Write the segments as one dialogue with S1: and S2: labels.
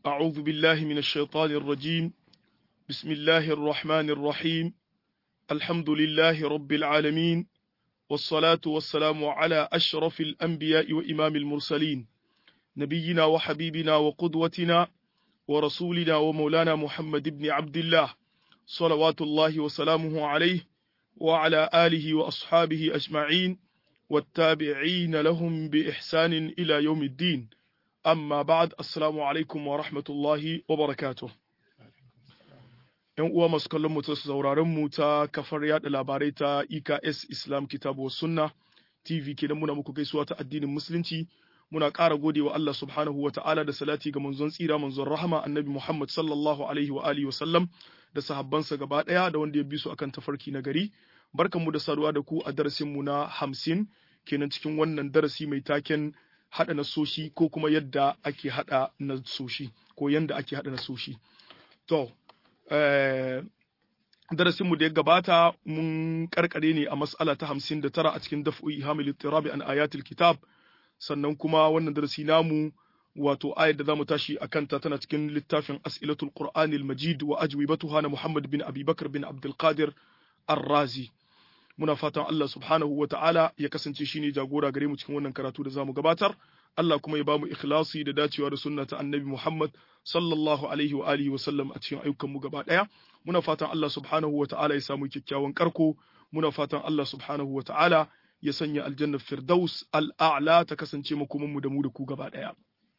S1: أعوذ بالله من الشيطان الرجيم بسم الله الرحمن الرحيم الحمد لله رب العالمين والصلاة والسلام على أشرف الأنبياء وإمام المرسلين نبينا وحبيبنا وقدوتنا ورسولنا ومولانا محمد بن عبد الله صلوات الله وسلامه عليه وعلى آله وأصحابه أجمعين والتابعين لهم بإحسان إلى يوم الدين أما بعد السلام عليكم ورحمة الله وبركاته ‘Yan uwa masu kallon mu ta sauraron mu ta kafar yada labarai ta EKS Islam Kitabu Sunna TV kenan muna muku gaisuwa ta addinin Musulunci muna ƙara gode wa Allah subhanahu wa ta'ala da salati ga manzon tsira manzon rahama annabi Muhammad sallallahu alaihi wa alihi wa sallam da sahabbansa gaba ɗaya da wanda ya bi su akan tafarki na gari barkanmu da saduwa da ku a darasin mu na hamsin kenan cikin wannan darasi mai taken haɗa nasoshi ko kuma yadda ake haɗa nasoshi ko yadda ake haɗa nasoshi to darasin mu da ya gabata mun karkare ne a mas'ala ta hamsin da tara a cikin daf'u hamil tirabi an ayatul kitab sannan kuma wannan darasi namu wato ayar da zamu tashi a kanta tana cikin littafin as'ilatul qur'anil majid wa ajwibatuha na muhammad bin abubakar bin abdul qadir ar-razi muna fatan Allah subhanahu wa ta'ala ya kasance shine jagora gare mu cikin wannan karatu da zamu gabatar Allah kuma ya bamu ikhlasi da dacewa da sunna ta annabi Muhammad sallallahu alaihi wa alihi wa sallam a cikin ayyukan mu gaba daya muna fatan Allah subhanahu wa ta'ala ya samu kyakkyawan karko muna fatan Allah subhanahu wa ta'ala ya sanya aljanna firdaus al'a'la ta kasance makoman mu da mu da ku gaba daya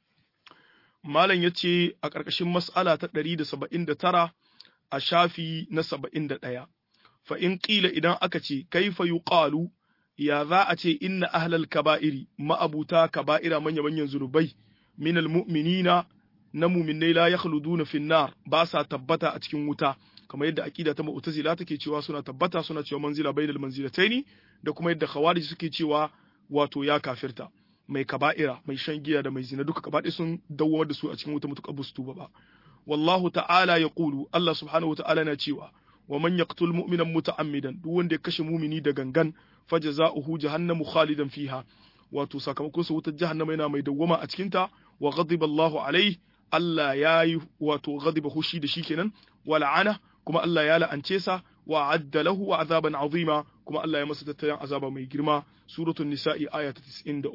S1: malam yace a ƙarƙashin mas'ala ta 179 a shafi na 71 fa in qila idan aka ce kaifa yuqalu ya za a ce inna ahlal kaba'iri ma'abuta kaba'ira manya manyan zunubai minal mu'minina na mu'minai la yakhluduna fin nar ba sa tabbata a cikin wuta kamar yadda aqida ta mu'tazila take cewa suna tabbata suna cewa manzila bainal manzilataini da kuma yadda khawarij suke cewa wato ya kafirta mai kaba'ira mai shan giya da mai zina duka gabaɗaya sun dawo da su a cikin wuta mutuka bustu ba wallahu ta'ala yaqulu Allah subhanahu wa ta'ala na cewa wa man yaqtul mu'minan muta'ammidan duk wanda ya kashe mumini da gangan fajza'uhu jahannamu khalidan fiha wato sakamakon sa wutar jahannama yana mai dawwama a cikin ta wa ghadiba Allahu alaihi Allah yayi wato ghadiba hushi da shi kenan wa la'ana kuma Allah ya la'ance sa wa adda lahu azaban azima kuma Allah ya masa tattalin azaba mai girma suratul nisa'i aya ta 93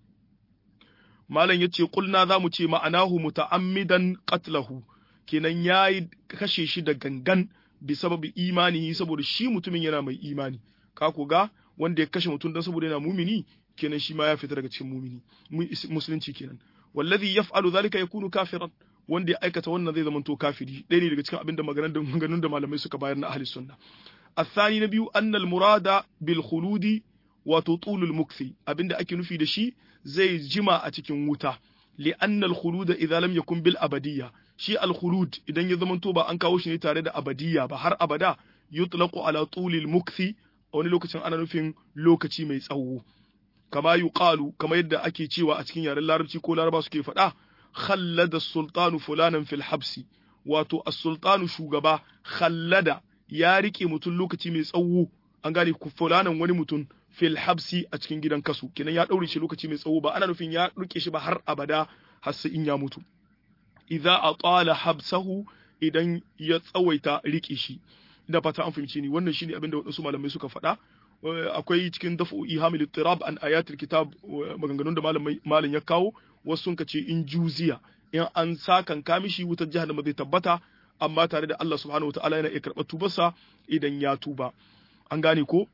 S1: malam yace kulna zamu ce ma'anahu muta'ammidan qatlahu kenan yayi kashe shi da gangan bi sababi imani saboda shi mutumin yana mai imani ka ku ga wanda ya kashe mutum dan saboda yana mumini kenan shi ma ya fita daga cikin mumini musulunci kenan wallazi yaf'alu zalika yakunu kafiran wanda ya aikata wannan zai zamanto kafiri ɗaya ne daga cikin abinda maganganun da malamai suka bayar na ahli sunna الثاني نبي أن المراد بالخلود وتطول المكث abinda ake nufi da shi zai jima a cikin wuta لأن الخلود إذا لم يكن بالأبدية shi al-khulud idan ya zamanto ba an kawo shi ne tare da abadiyya ba har abada yutlaqu ala tulil mukthi a wani lokacin ana nufin lokaci mai tsawo kama yuqalu kama yadda ake cewa a cikin yaren larabci ko laraba suke faɗa khallada sultanu fulanan fil habsi wato as-sultanu shugaba khallada ya rike mutum lokaci mai tsawo an gane ku fulanan wani mutum fil habsi a cikin gidan kasu kenan ya daure shi lokaci mai tsawo ba ana nufin ya rike shi ba har abada har sai in ya mutu idza atala habsahu idan ya tsawaita rike shi ina fata an fahimce ni wannan shine abin da wadansu malamai suka faɗa akwai cikin dafu ihamil ittirab an ayatul kitab maganganun da malamai malam ya kawo wasu sun ce in juziya in an sakan kamishi wutar jahannama zai tabbata amma tare da Allah subhanahu wataala yana iya karɓar tubarsa idan ya tuba an gane ko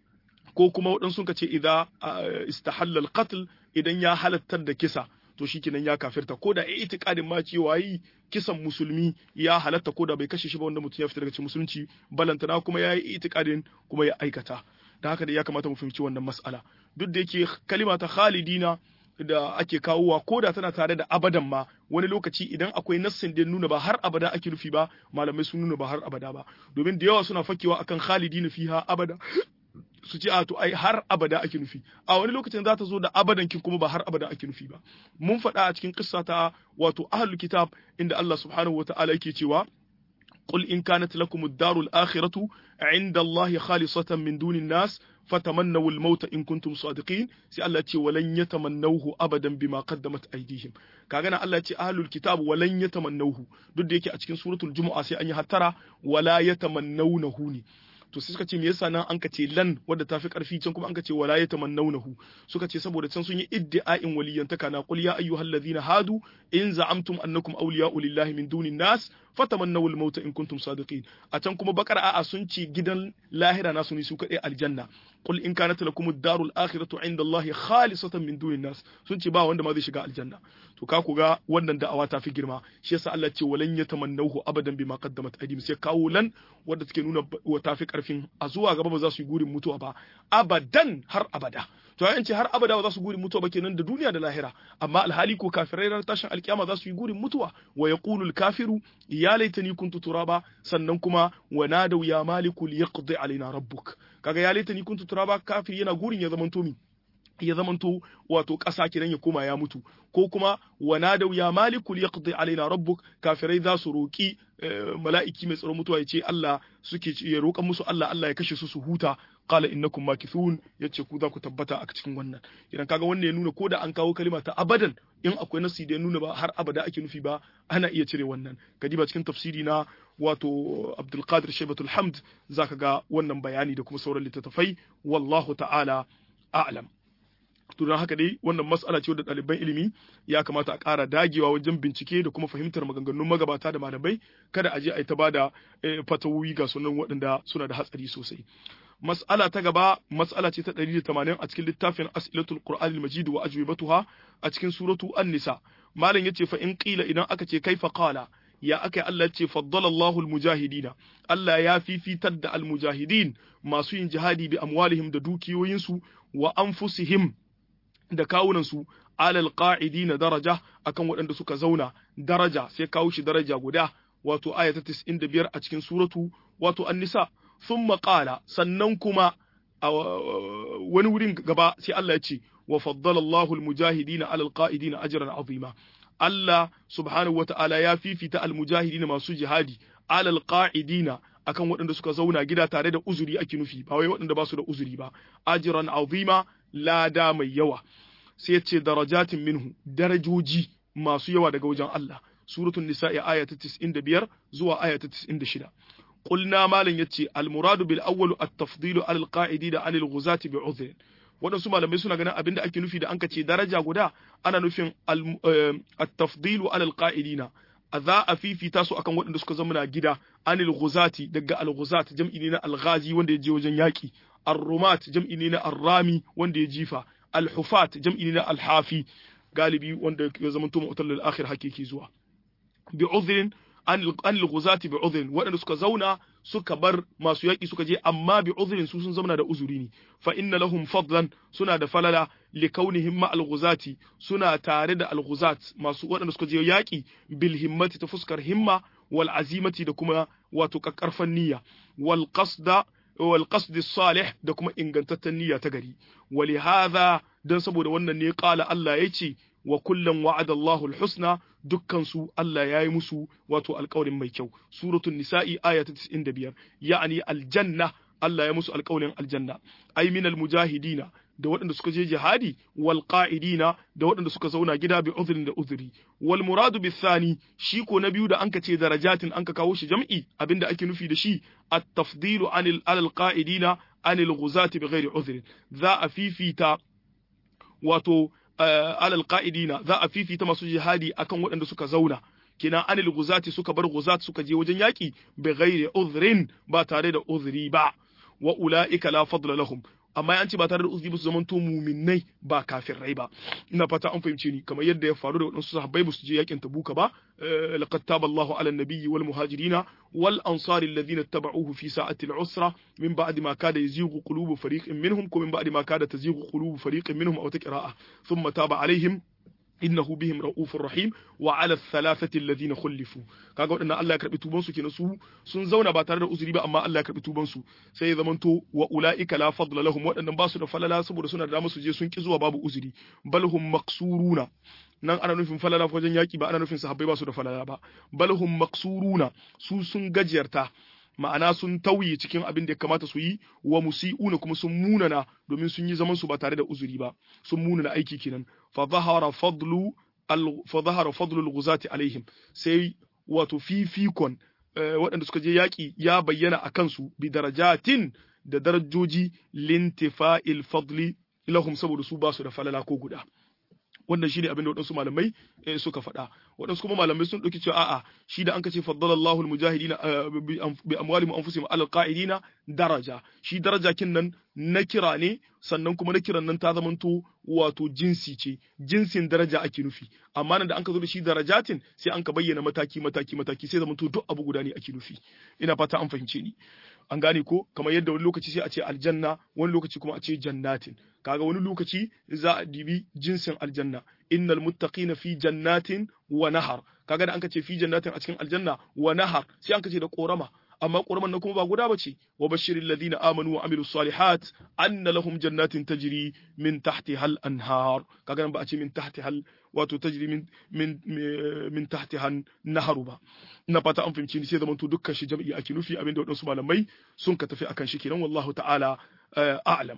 S1: ko kuma waɗansu sun ce idza istahalla al-qatl idan ya halattar da kisa to shikenan ya kafirta ko da itikadin ma cewa yi kisan musulmi ya halatta ko da bai kashe shi ba wanda mutum ya fita daga cikin musulunci balantana kuma ya yi itikadin kuma ya aikata da haka da ya kamata mu fahimci wannan mas'ala duk da yake kalima ta khalidina da ake kawowa ko da tana tare da abadan ma wani lokaci idan akwai nassin da nuna ba har abada ake nufi ba malamai sun nuna ba har abada ba domin da yawa suna fakewa akan khalidina fiha abada su ce a to ai har abada ake nufi a wani lokacin za ta zo da abadan kin kuma ba har abada ake nufi ba mun faɗa a cikin kissa ta wato ahlul kitab inda Allah subhanahu wataala yake cewa قل إن كانت لكم الدار الآخرة عند الله خالصة من دون الناس fatamannaw al-maut in kuntum sadiqin sai Allah ce walan yatamannawhu abadan bima qaddamat aydihim kaga nan Allah ce ahlul kitab walan yatamannawhu duk da yake a cikin suratul jumu'a sai an yi hattara wala yatamannawnahu ne to sai suka ce me yasa nan an ka ce lan wadda ta fi karfi can kuma an ka ce wala yatamannawnahu suka ce saboda can sun yi iddi'a'in waliyantaka na qul ya ayyuhallazina hadu in za'amtum annakum awliya'u lillahi min dunin nas fatamannaw al-mauta in kuntum sadiqin a can kuma bakar a'a sun ce gidan lahira nasu ne su kadai aljanna qul in kanat lakum ad-darul akhiratu 'inda Allah khalisatan min dunin nas sun ce ba wanda ma zai shiga aljanna to ka ga wannan da'awa ta fi girma shi yasa Allah ce walan yatamannahu abadan bima qaddamat aydihim sai kawo lan wanda take nuna wa ta fi karfin a zuwa gaba ba za su yi gurin mutuwa ba abadan har abada to an ce har abada ba za su gurin mutuwa ba kenan da duniya da lahira amma alhali ko kafirai ran tashin alkiyama za su yi gurin mutuwa wa yaqulu kafiru ya laitani kuntu turaba sannan kuma wa nadaw ya maliku liyaqdi alaina rabbuk kaga ya laitani kuntu turaba kafiri yana gurin ya zamanto mi ya zamanto wato ƙasa kiran ya koma ya mutu ko kuma wana da ya maliku yaqdi alaina rabbuk kafirai za su roki mala'iki mai tsaron mutuwa ya ce Allah suke ya roƙa musu Allah Allah ya kashe su su huta qala innakum makithun yace ku za ku tabbata a cikin wannan idan kaga wannan ya nuna ko da an kawo kalima ta abadan in akwai nasi da ya nuna ba har abada ake nufi ba ana iya cire wannan kadiba cikin tafsiri na wato Abdul Qadir Shaybatul Hamd zaka ga wannan bayani da kuma sauran littattafai wallahu ta'ala a'lam to don haka dai wannan mas'ala ce wadda ɗaliban ilimi ya kamata a ƙara dagewa wajen bincike da kuma fahimtar maganganun magabata da malamai kada a je a yi ta bada fatawoyi ga sunan waɗanda suna da hatsari sosai mas'ala ta gaba mas'ala ce ta 180 a cikin littafin as'ilatul qur'an al-majid wa ajwibatuha a cikin suratu an-nisa malam yace fa in qila idan aka ce kaifa qala ya aka Allah ce faddala Allahu al-mujahidina Allah ya fifitar da al-mujahidin masu yin jihadi bi amwalihim da dukiyoyinsu wa anfusihim da kawunansu alal qa'idina daraja akan waɗanda suka zauna daraja sai kawo shi daraja guda wato aya ta 95 a cikin suratu wato an-nisa thumma qala sannan kuma a wani wurin gaba sai Allah ya ce wa faddala Allahu al-mujahidina alal qa'idina ajran azima Allah subhanahu wata'ala ya fifita al-mujahidina masu jihadi alal qa'idina akan waɗanda suka zauna gida tare da uzuri ake nufi ba wai waɗanda ba su da uzuri ba ajran azima lada mai yawa sai ya ce darajatin minhu darajoji masu yawa daga wajen Allah suratul nisa'i aya ta 95 zuwa aya ta 96 qulna malan yace al muradu bil awwal at tafdilu al qa'idina anil ghuzati bi udhr waɗansu malamai suna ganin abinda ake nufi da anka ce daraja guda ana nufin at tafdilu alal qa'idina a za a fifita su akan waɗanda suka zama na gida anil ghuzati daga al ghuzat jam'i ne na al ghazi wanda ya je wajen yaki ar-rumat jam'i ne na ar-rami wanda ya jifa al-hufat jam'i ne na al-hafi galibi wanda ya zama to mu'tal al-akhir hakiki zuwa bi udhrin an al-ghuzati bi udhrin waɗanda suka zauna suka bar masu yaki suka je amma bi udhrin su sun zauna da uzuri ne fa inna lahum fadlan suna da falala li kaunihim ma al-ghuzati suna tare da al-ghuzat masu waɗanda suka je yaki bil himmati ta fuskar himma wal azimati da kuma wato kakkarfan niyya wal qasda wal qasd salih da kuma ingantaccen niyya ta gari wali hadha dan saboda wannan ne qala Allah yace wa kullum wa'ada Allahul husna dukkan su Allah yayi musu wato alƙawarin mai kyau suratul nisa'i aya ta 95 ya'ani aljanna Allah ya musu alƙawarin aljanna ay minal mujahidina da waɗanda suka je jihadi wal qa'idina da waɗanda suka zauna gida bi uzrin da uzuri wal muradu bi thani shi ko na biyu da anka ce darajatin anka kawo shi jam'i abinda ake nufi da shi at tafdilu anil alal qa'idina anil ghuzati bi ghairi uzrin za a fifita wato alal qa'idina za a fifita masu jihadi akan waɗanda suka zauna kina anil guzati suka bar guzat suka je wajen yaki bi ghairi uzrin ba tare da uzri ba wa ulaika la fadla lahum amma an ce ba tare da uzuri ba su zamanto muminai ba kafirai ba ina fata an fahimce ni kamar yadda ya faru da waɗansu sahabbai ba su je yakin tabuka ba laqad taba Allahu ala nabiyyi wal muhajirina wal ansari alladhina tabauhu fi sa'ati al-usra min ba'di ma kada yazighu qulubu fariqin minhum ko min ba'di ma kada tazighu qulubu fariqin minhum aw taqra'a thumma taba alaihim innahu bihim ra'ufur rahim wa 'ala thalathati alladhina khulifu kaga wadannan Allah ya karbi tuban su kenan su sun zauna ba tare da uzuri ba amma Allah ya karbi tuban su sai ya zamanto wa ulaika la fadla lahum wadannan ba su da falala saboda suna da su je sun ki zuwa babu uzuri bal hum maqsuruna nan ana nufin falala wajen yaki ba ana nufin sahabbai ba su da falala ba bal hum maqsuruna su sun gajiyarta ma'ana sun tauye cikin abin da ya kamata su yi wa musi'una kuma sun munana domin sun yi zaman su ba tare da uzuri ba sun munana aiki kenan fa zahara fadlu al fa zahara fadlu al-ghuzati alaihim sai wato fifikon waɗanda suka je yaƙi ya bayyana a kansu bi darajatin da darajoji lintifa'il fadli lahum saboda su ba su da falala ko guda wannan shine abin da waɗansu malamai suka faɗa waɗansu kuma malamai sun ɗauki cewa a'a shi da an ka ce faddalallahu almujahidina bi amwalihim anfusihim alal qa'idina daraja shi daraja kin nan na kira ne sannan kuma na kiran nan ta zamanto wato jinsi ce jinsin daraja ake nufi amma nan da an ka zo da shi darajatin sai an ka bayyana mataki mataki mataki sai zamanto duk abu guda ne ake nufi ina fata an fahimce ni an gane ko kamar yadda wani lokaci sai a ce aljanna wani lokaci kuma a ce jannatin kaga wani lokaci za a dibi jinsin aljanna innal muttaqina fi jannatin wa nahar kaga da an ka ce fi jannatin a cikin aljanna wa nahar sai an ka ce da korama amma ƙoraman nan kuma ba guda bace wa bashiril ladina amanu wa amilus salihat anna lahum jannatin tajri min tahtiha al anhar kaga nan ba a ce min tahtiha wato tajri min min min tahtiha naharu ba ina fata an fahimci ni sai zaman to dukkan shi jam'i ake nufi abinda wadansu malamai sun ka tafi akan shi kenan wallahu ta'ala a'lam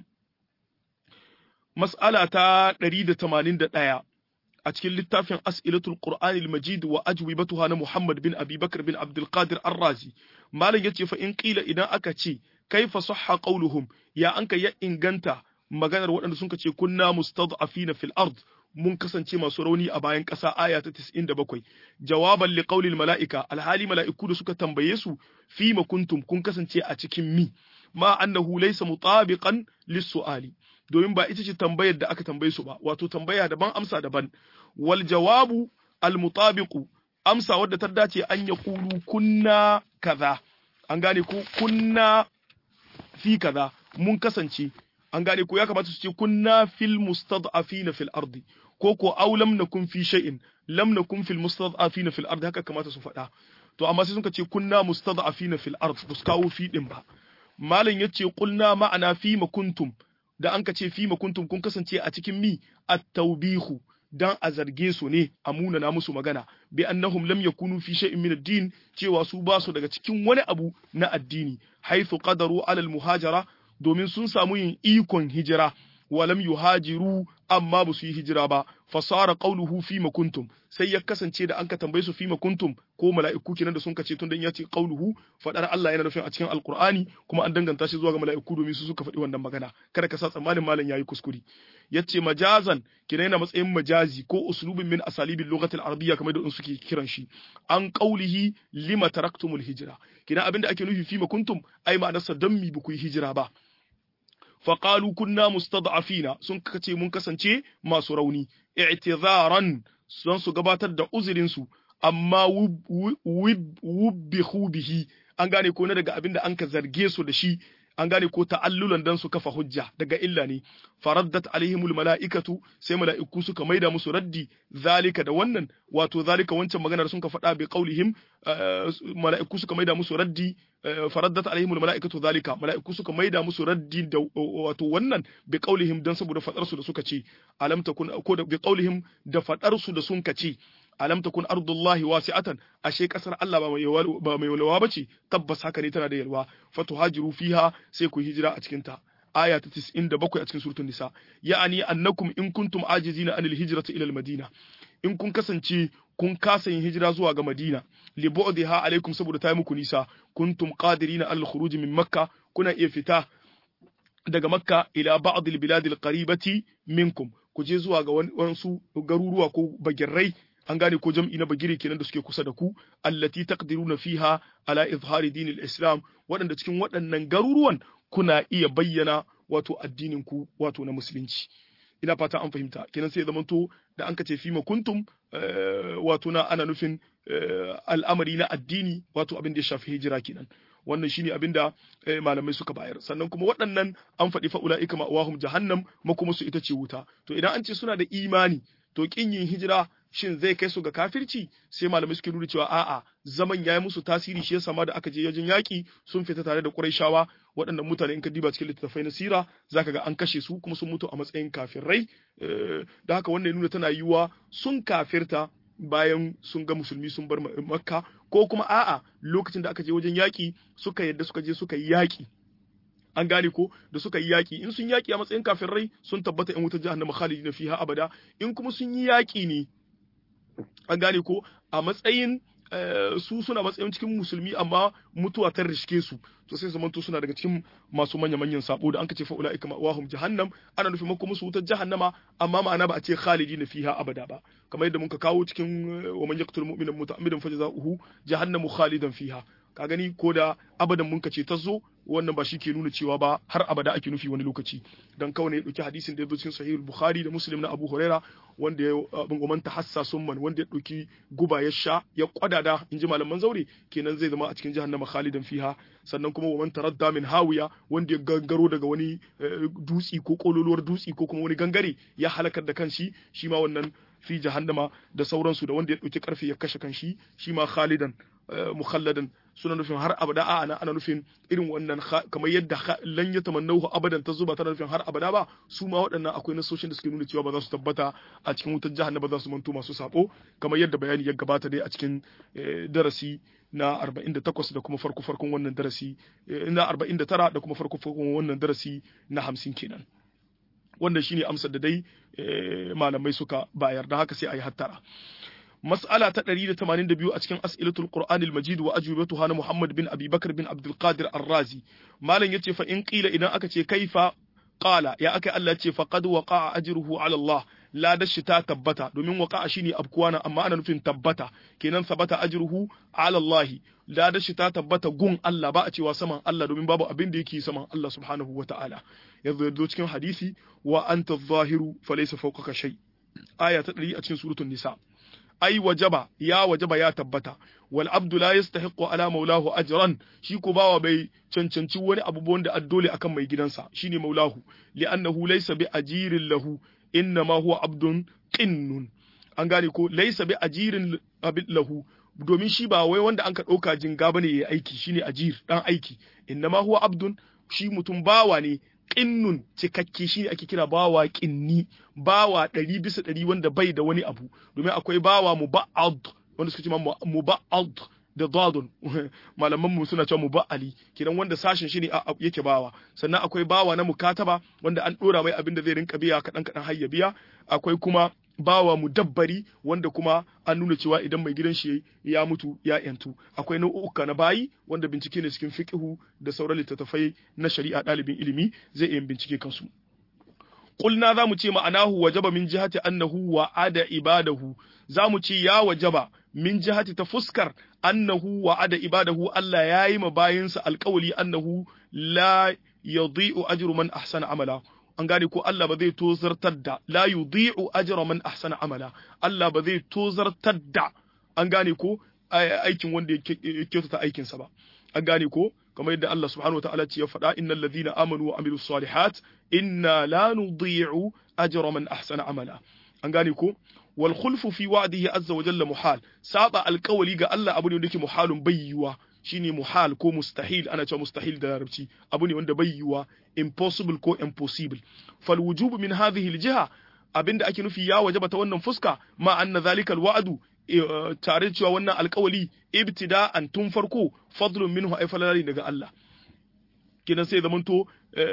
S1: mas'ala ta 181 a cikin littafin as'ilatul qur'anil majid wa ajwibatuha na muhammad bin abi bakr bin abdul qadir ar-razi malam yace fa in qila idan aka ce kaifa sahha qawluhum ya anka ya inganta maganar waɗanda sun ce kunna mustad'afina fil ard mun kasance masu rauni a bayan ƙasa aya ta 97 jawaban li qawlil mala'ika alhali mala'iku da suka tambaye su fi ma kuntum kun kasance a cikin mi ma annahu laysa mutabiqan lis-su'ali domin ba ita ce tambayar da aka tambaye su ba wato tambaya daban amsa daban wal jawabu al mutabiqu amsa wadda ta dace an ya kulu kunna kaza an gane ko kunna fi kaza mun kasance an gane ko ya kamata su ce kunna fil mustad'afina fil ardi ko ko aw lam nakun fi shay'in lam nakun fil mustad'afina fil ardi haka kamata su faɗa to amma sai suka ce kunna mustad'afina fil ardi ba su kawo fi din ba malam yace qulna ma'ana fi ma kuntum da an ka ce fi kuntum kun kasance a cikin mi at-tawbihu dan a zarge su ne a munana musu magana bi annahum lam yakunu fi shay'in min ad-din cewa su ba su daga cikin wani abu na addini haythu qadaru ala al-muhajara domin sun samu yin ikon hijira walam yuhajiru amma ba su yi hijira ba fasara qawluhu fi kuntum sai ya kasance da an ka tambaye su fi kuntum ko mala'iku kenan da sun kace tun dan ya ce qawluhu fadar Allah yana nufin a cikin alqur'ani kuma an danganta shi zuwa ga mala'iku domin su suka faɗi wannan magana kada ka sa tsammanin malam yayi kuskure yace majazan kina yana matsayin majazi ko uslubin min asalibil lughati al-arabiyya kamar da suke kiran shi an qawlihi lima taraktumul hijra kina abinda ake nufi fi kuntum ai ma'anarsa dan mi ba ku yi hijira ba faƙalu kunna mustad'afina sun kace mun kasance masu rauni i'tizaran sun su gabatar da uzurin su amma wubbihu bihi an gane ko na daga abin da an ka zarge su da shi an gane ko ta'allulan dan su kafa hujja daga illa ne faraddat alaihimul mala'ikatu sai mala'iku suka maida musu raddi zalika da wannan wato zalika wancan maganar sun ka faɗa bi qaulihim mala'iku suka maida musu raddi faraddat alaihimul mala'ikatu zalika mala'iku suka maida musu raddi da wato wannan bi qaulihim dan saboda fadar su da suka ce alam takun ko da bi qaulihim da fadar su da sun ka ce alam takun ardullahi wasi'atan ashe kasar Allah ba mai ba mai yalwa bace tabbas haka ne tana da yalwa fatuhajiru fiha sai ku hijira a cikin ta aya ta 97 a cikin suratul nisa ya'ani annakum in kuntum ajizina anil hijrati ila madina in kun kasance kun kasa yin hijira zuwa ga Madina li bu'dha alaikum saboda ta yi muku nisa kuntum qadirina al khuruj min makka kuna iya fita daga makka ila ba'd al bilad al qaribati minkum ku je zuwa ga wasu garuruwa ko bagirrai an gane ko jam'i na bagire kenan da suke kusa da ku allati taqdiruna fiha ala izhari dinil islam waɗanda cikin waɗannan garuruwan kuna iya bayyana wato addinin ku wato na musulunci ina fata an fahimta kenan sai zamanto da an kace fima kuntum wato na ana nufin al'amari na addini wato abin da ya shafi hijira kenan wannan shine abin da malamai suka bayar sannan kuma waɗannan an faɗi fa ulaika ma'awahum jahannam makuma su ita ce wuta to idan an ce suna da imani to kin yin hijira shin zai kai su ga kafirci sai malamai suke nuna cewa a'a zaman yayi musu tasiri shi yasa ma da aka je yajin yaki sun fita tare da Qurayshawa waɗannan mutane in ka diba cikin littattafai na sira zaka ga an kashe su kuma sun mutu a matsayin kafirai da haka wannan nuna tana yiwuwa sun kafirta bayan sun ga musulmi sun bar makka ko kuma a'a lokacin da aka je wajen yaƙi suka yadda suka je suka yi yaƙi an gane ko da suka yi yaƙi in sun yaƙi a matsayin kafirai sun tabbata in wutar jahannama khalidina fiha abada in kuma sun yi yaƙi ne an gane ko a matsayin su suna matsayin cikin musulmi amma mutuwa ta rishke su to sai zamanto suna daga cikin masu manya manyan sabo da an kace fa ulaika ma'wahum jahannam ana nufin mako musu wutar jahannama amma ma'ana ba a ce khalidina fiha abada ba kamar yadda muka kawo cikin wa man yaqtul mu'mina muta'ammidan fajza'uhu jahannamu khalidan fiha ka gani ko da abadan mun kace ta zo wannan ba shi ke nuna cewa ba har abada ake nufi wani lokaci dan kawai ne ya dauki hadisin da ya zo cikin sahih bukhari da muslim na abu huraira wanda ya bin goman tahassa summan wanda ya dauki guba ya sha ya kwadada in ji malaman zaure kenan zai zama a cikin jahannama khalidan fiha sannan kuma wa man taradda min hawiya wanda ya gangaro daga wani dutsi ko kololuwar dutsi ko kuma wani gangare ya halakar da kanshi shi ma wannan fi jahannama da sauransu da wanda ya dauki karfe ya kashe kanshi shi ma khalidan mukhalladan suna nufin har abada a ana ana nufin irin wannan kamar yadda lan ya tamannahu abadan ta zuba tana nufin har abada ba su ma waɗannan akwai nasoshin da suke nuna cewa ba za su tabbata a cikin wutar jahannama ba za su manto masu sabo kamar yadda bayani ya gabata dai a cikin darasi na 48 da kuma farko farkon wannan darasi na 49 da kuma farko farkon wannan darasi na 50 kenan wannan shine amsar da dai malamai suka bayar da haka sai a yi hattara مسألة تقرير 82 أتكن أسئلة القرآن المجيد وأجوبتها محمد بن أبي بكر بن عبد القادر الرازي ما لن يتي فإن قيل إذا أكتي كيف قال يا أكي الله يتي فقد وقع أجره على الله لا دشتا تبتا دومين وقع شيني أبكوانا أما أنا نفين تبتا كينان ثبت أجره على الله لا دشتا تبتا قون الله بأتي وسمع الله دومين بابو أبين ديكي سمع الله سبحانه وتعالى يذو تكن حديثي وأنت الظاهر فليس فوقك شيء آية تقرير أتكن سورة النساء ai wajaba ya wajaba ya tabbata wal abdu la yastahiqu ala maulahu ajran shi ko bawa bai cancanci wani abu wanda addole akan mai gidansa shine maulahu li'annahu laysa bi ajirin lahu inna ma huwa abdun qinnun an gane ko laysa bi ajirin lahu domin shi ba wai wanda an ka dauka jinga bane yayi aiki shine ajir dan aiki inna ma huwa abdun shi mutum bawa ne qinnun cikakke shi ne ake kira bawa qinni bawa ɗari bisa ɗari wanda bai da wani abu domin akwai bawa muba'ad wanda suka ce muba'ad da dadun malaman mu suna cewa muba'ali kidan wanda sashin shi ne yake bawa sannan akwai bawa na mukataba wanda an dora mai abin da zai rinka biya kadan kadan har ya biya akwai kuma bawa mudabbari wanda kuma an nuna cewa idan mai gidan shi ya mutu ya yantu akwai nau'uka na bayi wanda bincike ne cikin fiqhu da sauran littattafai na shari'a ɗalibin ilimi zai iya bincike kansu qulna zamu ce ma'anahu wajaba min jihati annahu wa ada ibadahu zamu ce ya wajaba min jihati ta fuskar annahu wa ada ibadahu Allah yayi ma bayinsa alƙawli annahu la yadhi'u ajru man ahsana amala an gane ko Allah ba zai tozartar da la yudhi'u ajra man ahsana amala Allah ba zai tozartar da an gane ko aikin wanda ya kyautata aikin sa ba an gane ko kamar yadda Allah subhanahu wataala ce ya faɗa innal ladhina amanu wa amilus salihat inna la nudhi'u ajra man ahsana amala an gane ko wal khulfu fi wa'dihi azza wa jalla muhal saba alƙawali ga Allah abu ne wanda yake muhalun bayyuwa shine muhal ko mustahil ana cewa mustahil da larabci abu ne wanda bai yiwuwa impossible ko impossible fal wujub min hadhihi aljiha abinda ake nufi ya wajaba ta wannan fuska ma anna zalika alwa'du tare cewa wannan alkawali ibtida'an tun farko fadlun minhu ay falalari daga Allah kidan sai zamanto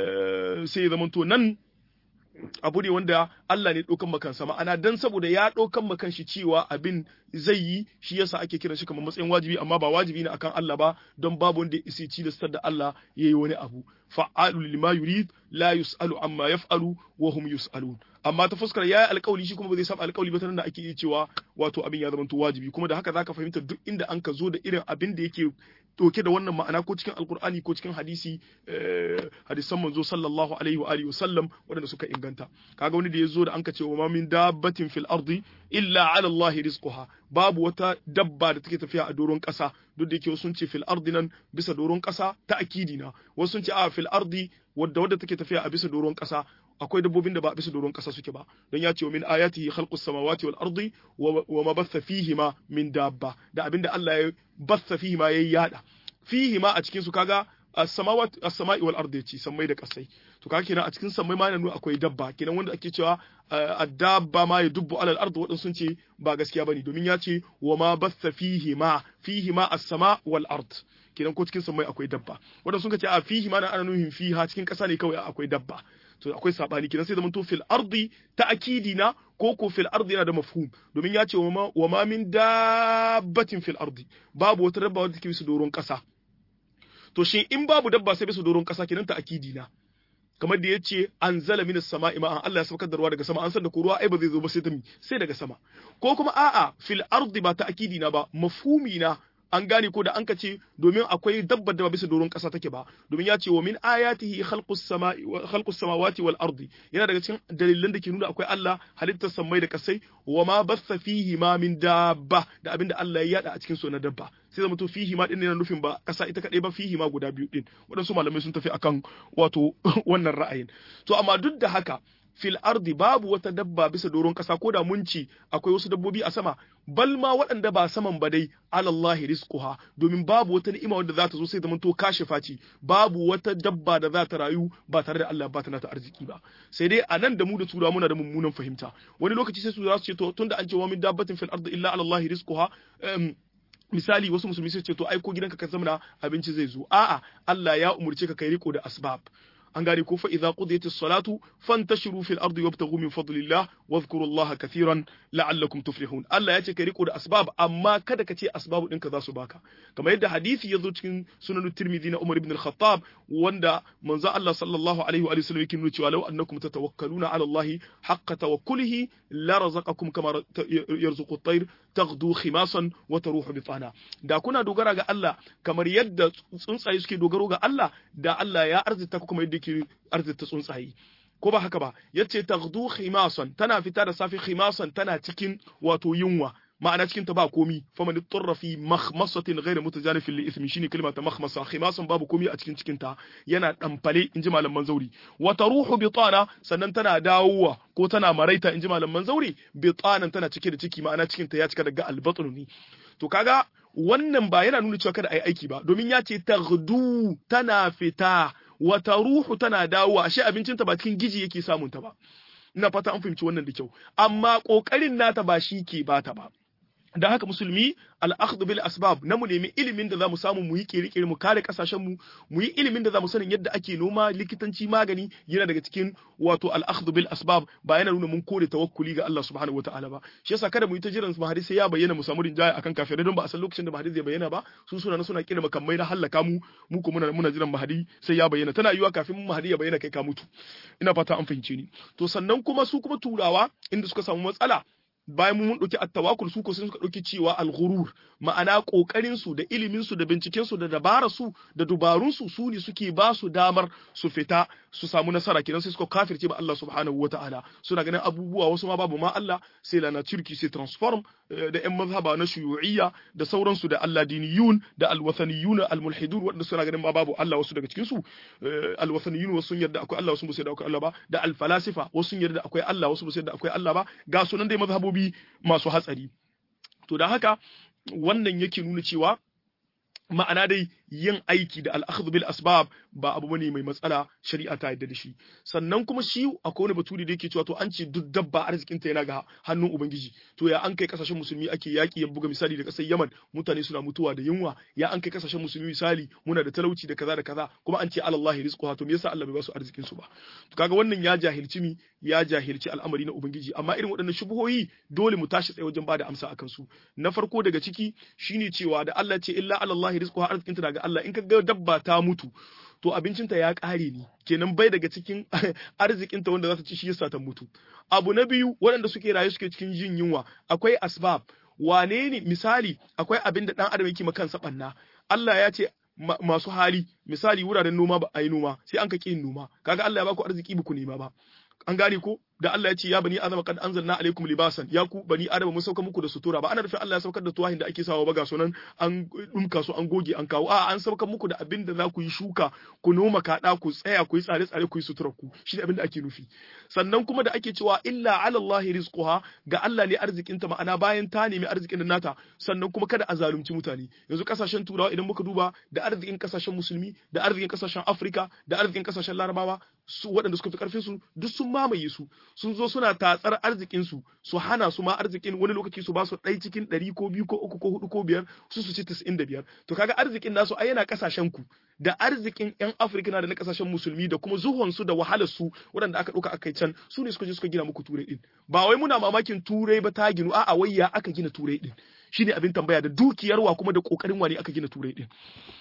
S1: sai zamanto nan abu ne wanda Allah ne ɗaukan makansa ma'ana dan saboda ya ɗaukan makan shi cewa abin zai yi shi yasa ake kiran shi kamar matsayin wajibi amma ba wajibi ne akan Allah ba don babu wanda ya isi cilastar da Allah ya yi wani abu fa'alu lima yurid la yus'alu amma yaf'alu wa hum yus'alun amma ta fuskar yayi alƙawli shi kuma ba zai saba alƙawli ba tana da ake iya cewa wato abin ya zama wajibi kuma da haka zaka fahimta duk inda an ka zo da irin abin da yake doke da wannan ma'ana ko cikin alkur'ani ko cikin hadisi hadisan manzo sallallahu alaihi wa alihi wasallam waɗanda suka inganta kaga wani da ya zo da an ka ce wa min dabbatin fil ardi illa ala allahi rizquha babu wata dabba da take tafiya a doron ƙasa duk da yake sun ce fil ardi nan bisa doron ƙasa ta akidi na wasu sun ce a fil ardi wadda wadda take tafiya a bisa doron ƙasa akwai dabbobin da ba a bisa doron ƙasa suke ba don ya ce wa min ayatihi khalqus samawati wal ardi wa ma batha fihima min dabba da abinda Allah ya batha fihima yayi yada fihima a cikin su kaga as-samawati as-sama'i wal ardi yace sammai da kasai to kaga kenan a cikin sammai ma yana nuna akwai dabba kenan wanda ake cewa ad-dabba ma yadubbu alal ardi wadan sun ce ba gaskiya bane domin ya ce wa ma batha fihi ma fihi ma as-sama wal ard kenan ko cikin sammai akwai dabba wadan sun ce a fihi ma na ana nuhin fiha cikin kasa ne kawai akwai dabba to akwai sabani kenan sai zaman to fil ardi ta'kidi na ko ko fil ardi yana da mafhum domin ya ce wa ma min dabbatin fil ardi babu wata dabba wadda take bisa doron kasa to shin in babu dabba sai bisa doron kasa kenan ta'kidi na kamar da yace anzala minas sama'i ma'an Allah ya saukar da ruwa daga sama an san da ko ruwa ai ba zai zo ba sai ta sai daga sama ko kuma a'a fil ardi ba ta'kidi na ba mafhumi na an gane ko da an ka ce domin akwai dabbar da ba bisa doron ƙasa take ba domin ya ce wa min ayatihi khalqus samai khalqus samawati wal ardi yana daga cikin dalilan da ke nuna akwai Allah halittar samai da kasai wa ma bassa fihi ma min dabba da abinda Allah ya yada a cikin su na dabba sai zama to fihi ma din yana nufin ba ƙasa ita kadai ba fihi ma guda biyu din waɗansu malamai sun tafi akan wato wannan ra'ayin to amma duk da haka fil ardi babu wata dabba bisa doron kasa ko da mun ci akwai wasu dabbobi a sama bal ma waɗanda ba saman ba dai alallahi rizquha domin babu wata ni'ima wadda za ta zo sai zaman to kashe faci babu wata dabba da za ta rayu ba tare da Allah ba ta nata arziki ba sai dai a nan da mu da tura muna da mummunan fahimta wani lokaci sai su za su ce to tunda an ce wa min dabbatin fil ardi illa alallahi rizquha misali wasu musulmi sai ce to ai ko gidanka ka zamana abinci zai zo a'a Allah ya umurce ka kai riko da asbab an gane ko fa idza qudiyatis salatu fantashiru fil ardi wabtaghu min fadlillah wadhkurullaha kathiran la'allakum tuflihun Allah ya ce kai riko da asbab amma kada ka ce asbabu ɗinka za su baka kamar yadda hadisi ya zo cikin sunan tirmidhi na Umar ibn al-Khattab wanda manzo Allah sallallahu alaihi wa sallam yake nuna cewa law annakum tatawakkaluna ala Allah haqqa tawakkulihi la razaqakum kama yarzuqu at-tayr taghdu khimasan wa taruhu bitana da kuna dogara ga Allah kamar yadda tsuntsaye suke dogaro ga Allah da Allah ya arzita ku kuma yadda yake arzita tsuntsaye ko ba haka ba yace taghdu khimasan tana fita da safi khimasan tana cikin wato yunwa ma'ana cikin ta ba komi faman turra fi makhmasatin ghayr mutajanifin li ismi shine kalma ta makhmasa khimasan babu komi a cikin cikin ta yana damfale inji malaman zauri wa taruhu bitana sannan tana dawowa ko tana maraita inji malaman zauri bitanan tana cike da ciki ma'ana cikin ta ya cika daga albatnu ne to kaga wannan ba yana nuna cewa kada ayi aiki ba domin ya ce taghdu tana fita wata ruhu tana dawowa ashe abincinta ba cikin giji yake samun ta ba ina fata an fahimci wannan da kyau amma kokarin nata ba shi ke bata ba da haka musulmi al-akhdhu bil asbab na mu nemi ilimin da zamu samu mu yi kirkire mu kare kasashen mu mu yi ilimin da zamu sanin yadda ake noma likitanci magani yana daga cikin wato al-akhdhu bil asbab ba yana nuna mun kore tawakkuli ga Allah subhanahu wataala ba shi yasa kada mu yi ta jiran mahadi sai ya bayyana mu samu rinjaya akan kafirai don ba a san lokacin da mahadi zai bayyana ba su suna suna kira makamai na hallaka mu mu ko muna muna jiran mahadi sai ya bayyana tana yiwa kafin mahadi ya bayyana kai ka mutu ina fata an fahimce ni to sannan kuma su kuma turawa inda suka samu matsala bayan mun ɗauki attawakul su ko sun suka ɗauki cewa alghurur ma'ana ƙoƙarin su da ilimin su da binciken su da dabarar su da dubarun su su ne suke ba su damar su fita su samu nasara kenan sai suka kafirce ba Allah subhanahu wata'ala suna ganin abubuwa wasu ma babu ma Allah sai lana turki sai transform da yan mazhaba na shuyu'iyya da sauransu da Allah diniyun da alwathaniyun almulhidun wanda suna ganin ma babu Allah wasu daga cikin su alwathaniyun wasu sun yarda akwai Allah wasu ba su yarda akwai Allah ba da alfalasifa wasu sun yarda akwai Allah wasu ba su yarda akwai Allah ba ga sunan dai mazhabobi masu hatsari to da haka wannan yake nuna cewa ma'ana dai yin aiki da al'akhdhu bil asbab ba abu bane mai matsala shari'a ta yadda da shi sannan kuma shi akwai wani baturi da yake cewa to an ce duk dabba arzikin ta yana ga hannun ubangiji to ya an kai kasashen musulmi ake yaki ya buga misali da kasar Yaman mutane suna mutuwa da yunwa ya an kai kasashen musulmi misali muna da talauci da kaza da kaza kuma an ce alallahi rizquha to me yasa Allah bai ba su arzikin su ba to kaga wannan ya jahilci mi ya jahilci al'amari na ubangiji amma irin waɗannan shubuhoyi dole mu tashi tsaye wajen bada amsa akan su na farko daga ciki shine cewa da Allah ce illa alallahi rizquha arzikin ta daga Allah in ka ga dabba ta mutu to abincinta ya ƙare ne kenan bai daga cikin arzikinta wanda za ta ci shi yasa ta mutu abu na biyu waɗanda suke rayu suke cikin jin yunwa akwai asbab wane ne misali akwai abin da ɗan adam yake kansa ɓanna Allah ya ce masu hali misali wuraren noma ba a yi noma sai an ka ƙi noma kaga Allah ya baku arziki ba ku nema ba an gane ko da Allah ya ce ya bani adama kad anzalna alaikum libasan ya ku bani adama mun sauka muku da sutura ba ana nufin Allah ya saukar da tuwahin da ake sawa ba ga sunan an dumka su an goge an kawo a an saukar muku da abin da za ku yi shuka ku noma kaɗa ku tsaya ku yi tsare tsare ku yi sutura ku shi abin da ake nufi sannan kuma da ake cewa illa ala Allah rizquha ga Allah ne arzikin ta ma'ana bayan ta nemi arzikin da nata sannan kuma kada a zalunci mutane yanzu kasashen turawa idan muka duba da arzikin kasashen musulmi da arzikin kasashen Afirka da arzikin kasashen Larabawa su waɗanda suka fi karfin su duk sun mamaye su sun zo suna tatsar arzikin su su hana su ma arzikin wani lokaci su ba su ɗai cikin ɗari ko biyu ko uku ko hudu ko biyar su su ci tis'in da biyar to kaga arzikin nasu ai yana kasashen ku da arzikin yan afirka na da na kasashen musulmi da kuma zuhon su da wahalar su waɗanda aka ɗauka aka can su ne suka je suka gina muku turai din ba wai muna mamakin turai ba ta ginu a'a wai ya aka gina turai din shine abin tambaya da dukiyarwa kuma da kokarin wani aka gina turai din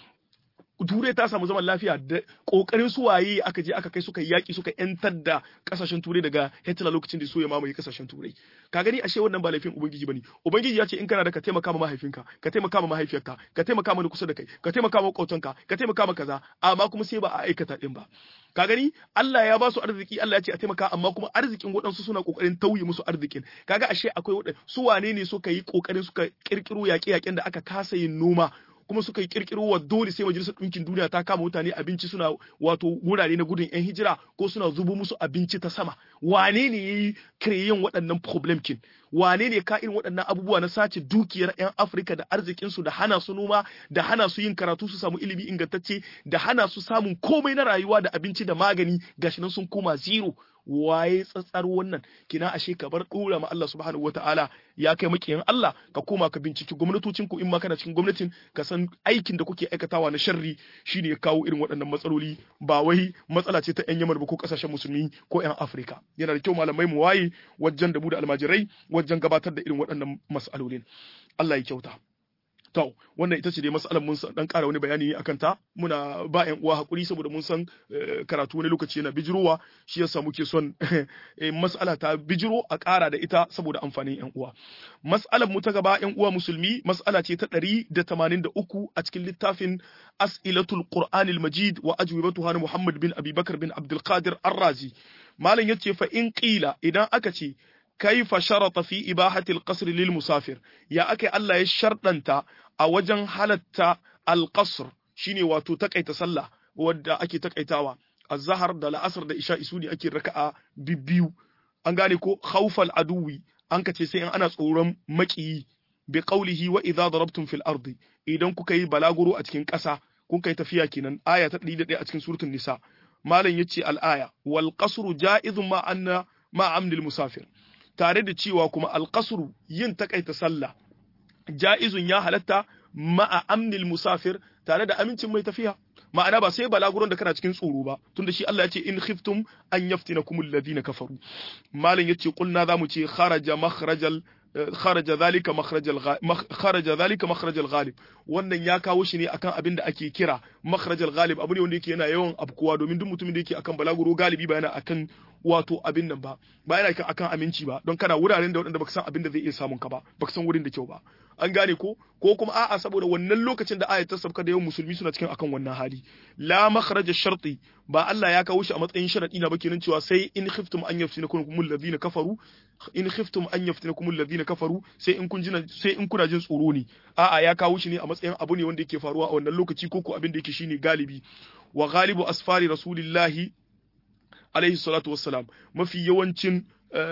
S1: turai ta samu zaman lafiya da kokarin su waye aka je aka kai suka yaki suka yantar da kasashen turai daga Hitler lokacin da so ya mamaye kasashen turai ka gani ashe wannan ba laifin ubangiji bane ubangiji ya ce in kana da ka taimaka ma mahaifinka ka taimaka ma mahaifiyarka ka taimaka ma kusa da kai ka taimaka ma makwabtanka ka taimaka ma kaza amma kuma sai ba a aikata din ba ka gani Allah ya ba su arziki Allah ya ce a taimaka amma kuma arzikin waɗansu suna kokarin tauye musu arzikin kaga ashe akwai waɗanda su wane ne suka yi kokarin suka kirkiro yaƙe-yaƙen da aka kasa yin noma kuma suka yi kirkiro wa dole sai majalisar ɗinkin duniya ta kama mutane abinci suna wato wurare na gudun yan hijira ko suna zubo musu abinci ta sama wane ne ya yi kireyin waɗannan problem kin wane ne ka irin waɗannan abubuwa na sace dukiyar yan afirka da arzikinsu da hana su noma da hana su yin karatu su samu ilimi ingantacce da hana su samun komai na rayuwa da abinci da magani gashi nan sun koma zero waye tsatsar wannan kina ashe ka bar dora ma Allah subhanahu wataala ya kai makiyan Allah ka koma ka binciki gwamnatocin ku in ma kana cikin gwamnatin ka san aikin da kuke aikatawa na sharri shine ya kawo irin waɗannan matsaloli ba wai matsala ce ta yan Yamar ba ko kasashen musulmi ko yan Afirka yana da kyau malamai mu waye wajen da mu da almajirai wajen gabatar da irin waɗannan mas'alolin Allah ya kyauta To, wannan ita ce dai matsalar mun dan ƙara wani bayani akan ta muna ba ƴan uwa hakuri saboda mun san karatu wani lokaci yana bijirowa shi yasa muke son mas'ala ta bijiro a ƙara da ita saboda amfanin ƴan uwa. Mas'alar mu ta gaba ƴan uwa musulmi mas'ala ce ta ɗari da tamanin da uku a cikin littafin As'ilatul Qur'anil Majid wa ajwibatuha na Muhammad bin Abi Bakar bin Abdul Qadir Ar-Razi. Malam yace fa in qila idan aka ce kaifa sharata fi ibahatil qasr lil musafir ya akai Allah ya sharɗanta a wajen halatta al-qasr shine wato takaita sallah wadda ake takaitawa az-zahar da la'asar da isha isu ne ake raka'a bibbiyu an gane ko khawfal aduwi an kace sai in ana tsoron maƙiyi bi qawlihi wa idza darabtum fil ardi idan kuka yi balaguro a cikin ƙasa kun kai tafiya kenan aya ta 101 a cikin suratul nisa malam yace al-aya wal qasru ja'izun ma anna ma amnil musafir tare da cewa kuma alƙasuru yin takaita sallah ja'izun ya halatta ma'a amnil musafir tare da amincin mai tafiya ma'ana ba sai balaguron da kana cikin tsoro ba tunda shi Allah ya ce in khiftum an yaftinakum alladhina kafaru malam yace qulna zamu ce kharaja makhrajal kharaja zalika makhrajal kharaja zalika makhrajal ghalib wannan ya kawo shi ne akan abin da ake kira makhrajal ghalib abu ne wanda yake yana yawan abkuwa domin duk mutumin da yake akan balaguro galibi ba yana akan wato abin nan ba ba yana akan aminci ba don kana wuraren da waɗanda baka san abin da zai iya samun ka ba baka san wurin da kyau ba an gane ko ko kuma a'a saboda wannan lokacin da ayat ta sabka da yawan musulmi suna cikin akan wannan hali la makhraja sharti ba Allah ya kawo shi a matsayin sharadi na ba kenan cewa sai in khiftum an yaftinakum alladhina kafaru in khiftum an yaftinakum alladhina kafaru sai in kun jina sai in kuna jin tsoro ne a'a ya kawo shi ne a matsayin abu ne wanda yake faruwa a wannan lokaci ko ko abin da yake shine galibi wa ghalibu asfari rasulillahi alaihi salatu wassalam mafi yawancin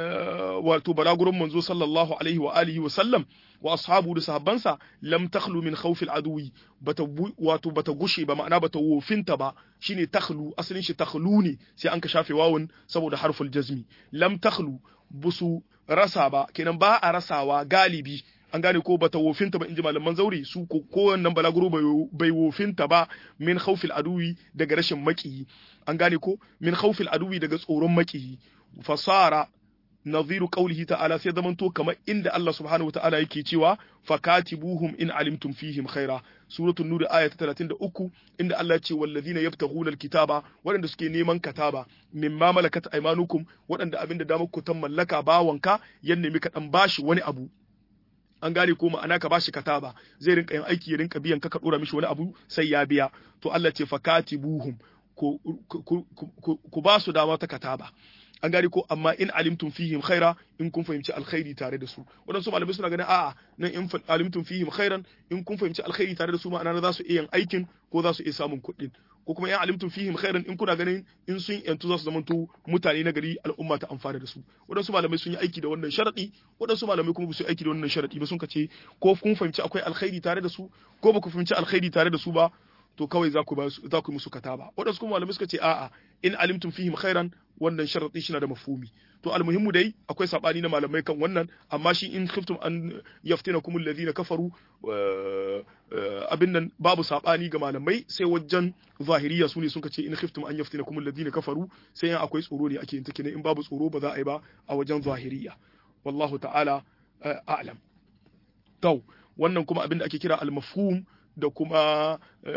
S1: wato balagurin manzo sallallahu alaihi wa alihi wa sallam wa ashabu da sahabbansa lam takhlu min khawfil aduwi bata wato bata gushe ba ma'ana bata wofinta ba shine takhlu asalin shi takhlu ne sai an ka shafe wawun saboda harful jazmi lam takhlu busu rasa ba kenan ba a rasawa galibi an gane ko bata wofinta ba inji malaman zauri su ko kowannan balaguro bai wofinta ba min khawfil aduwi daga rashin makiyi an gane ko min khawfil aduwi daga tsoron makiyi fasara nadhiru qawlihi ta'ala sai zaman to kamar inda Allah subhanahu wa ta'ala yake cewa fakatibuhum in alimtum fihim khaira suratul nur aya ta 33 inda Allah ya ce wallazina yabtaghuna alkitaba waɗanda suke neman kataba mimma malakat aymanukum waɗanda abinda da muku tan mallaka bawanka ya nemi ka dan bashi wani abu an gane ko ma'ana ka bashi kataba zai rinka yin aiki ya rinka biyan ka ka dora mishi wani abu sai ya biya to Allah ce fakatibuhum ku ku ba su dama ta kataba an gane ko amma in alimtum fihim khaira in kun fahimci alkhairi tare da su wadansu malamai suna ganin a'a nan in alimtum fihim khairan in kun fahimci alkhairi tare da su ma'ana za su iya yin aikin ko za su iya samun kuɗin ko kuma in alimtum fihim khairan in kuna ganin in sun yantu za su zamanto mutane na gari al'umma ta amfana da su wadansu malamai sun yi aiki da wannan sharadi wadansu malamai kuma ba su yi aiki da wannan sharadi ba sun kace ko kun fahimci akwai alkhairi tare da su ko ba ku fahimci alkhairi tare da su ba to kawai za ku za ku musu kataba wadansu kuma malamai suka ce a'a in alimtum fihim khairan wannan sharadi shi na da mafhumi to almuhimmu dai akwai sabani na malamai kan wannan amma shi in khiftum an yaftinakum alladhina kafaru abin nan babu sabani ga malamai sai wajen zahiriya sune sun ce in khiftum an yaftinakum alladhina kafaru sai in akwai tsoro ne ake yin take in babu tsoro ba za a yi ba a wajen zahiriya wallahu ta'ala a'lam to wannan kuma abin da ake kira al-mafhum da kuma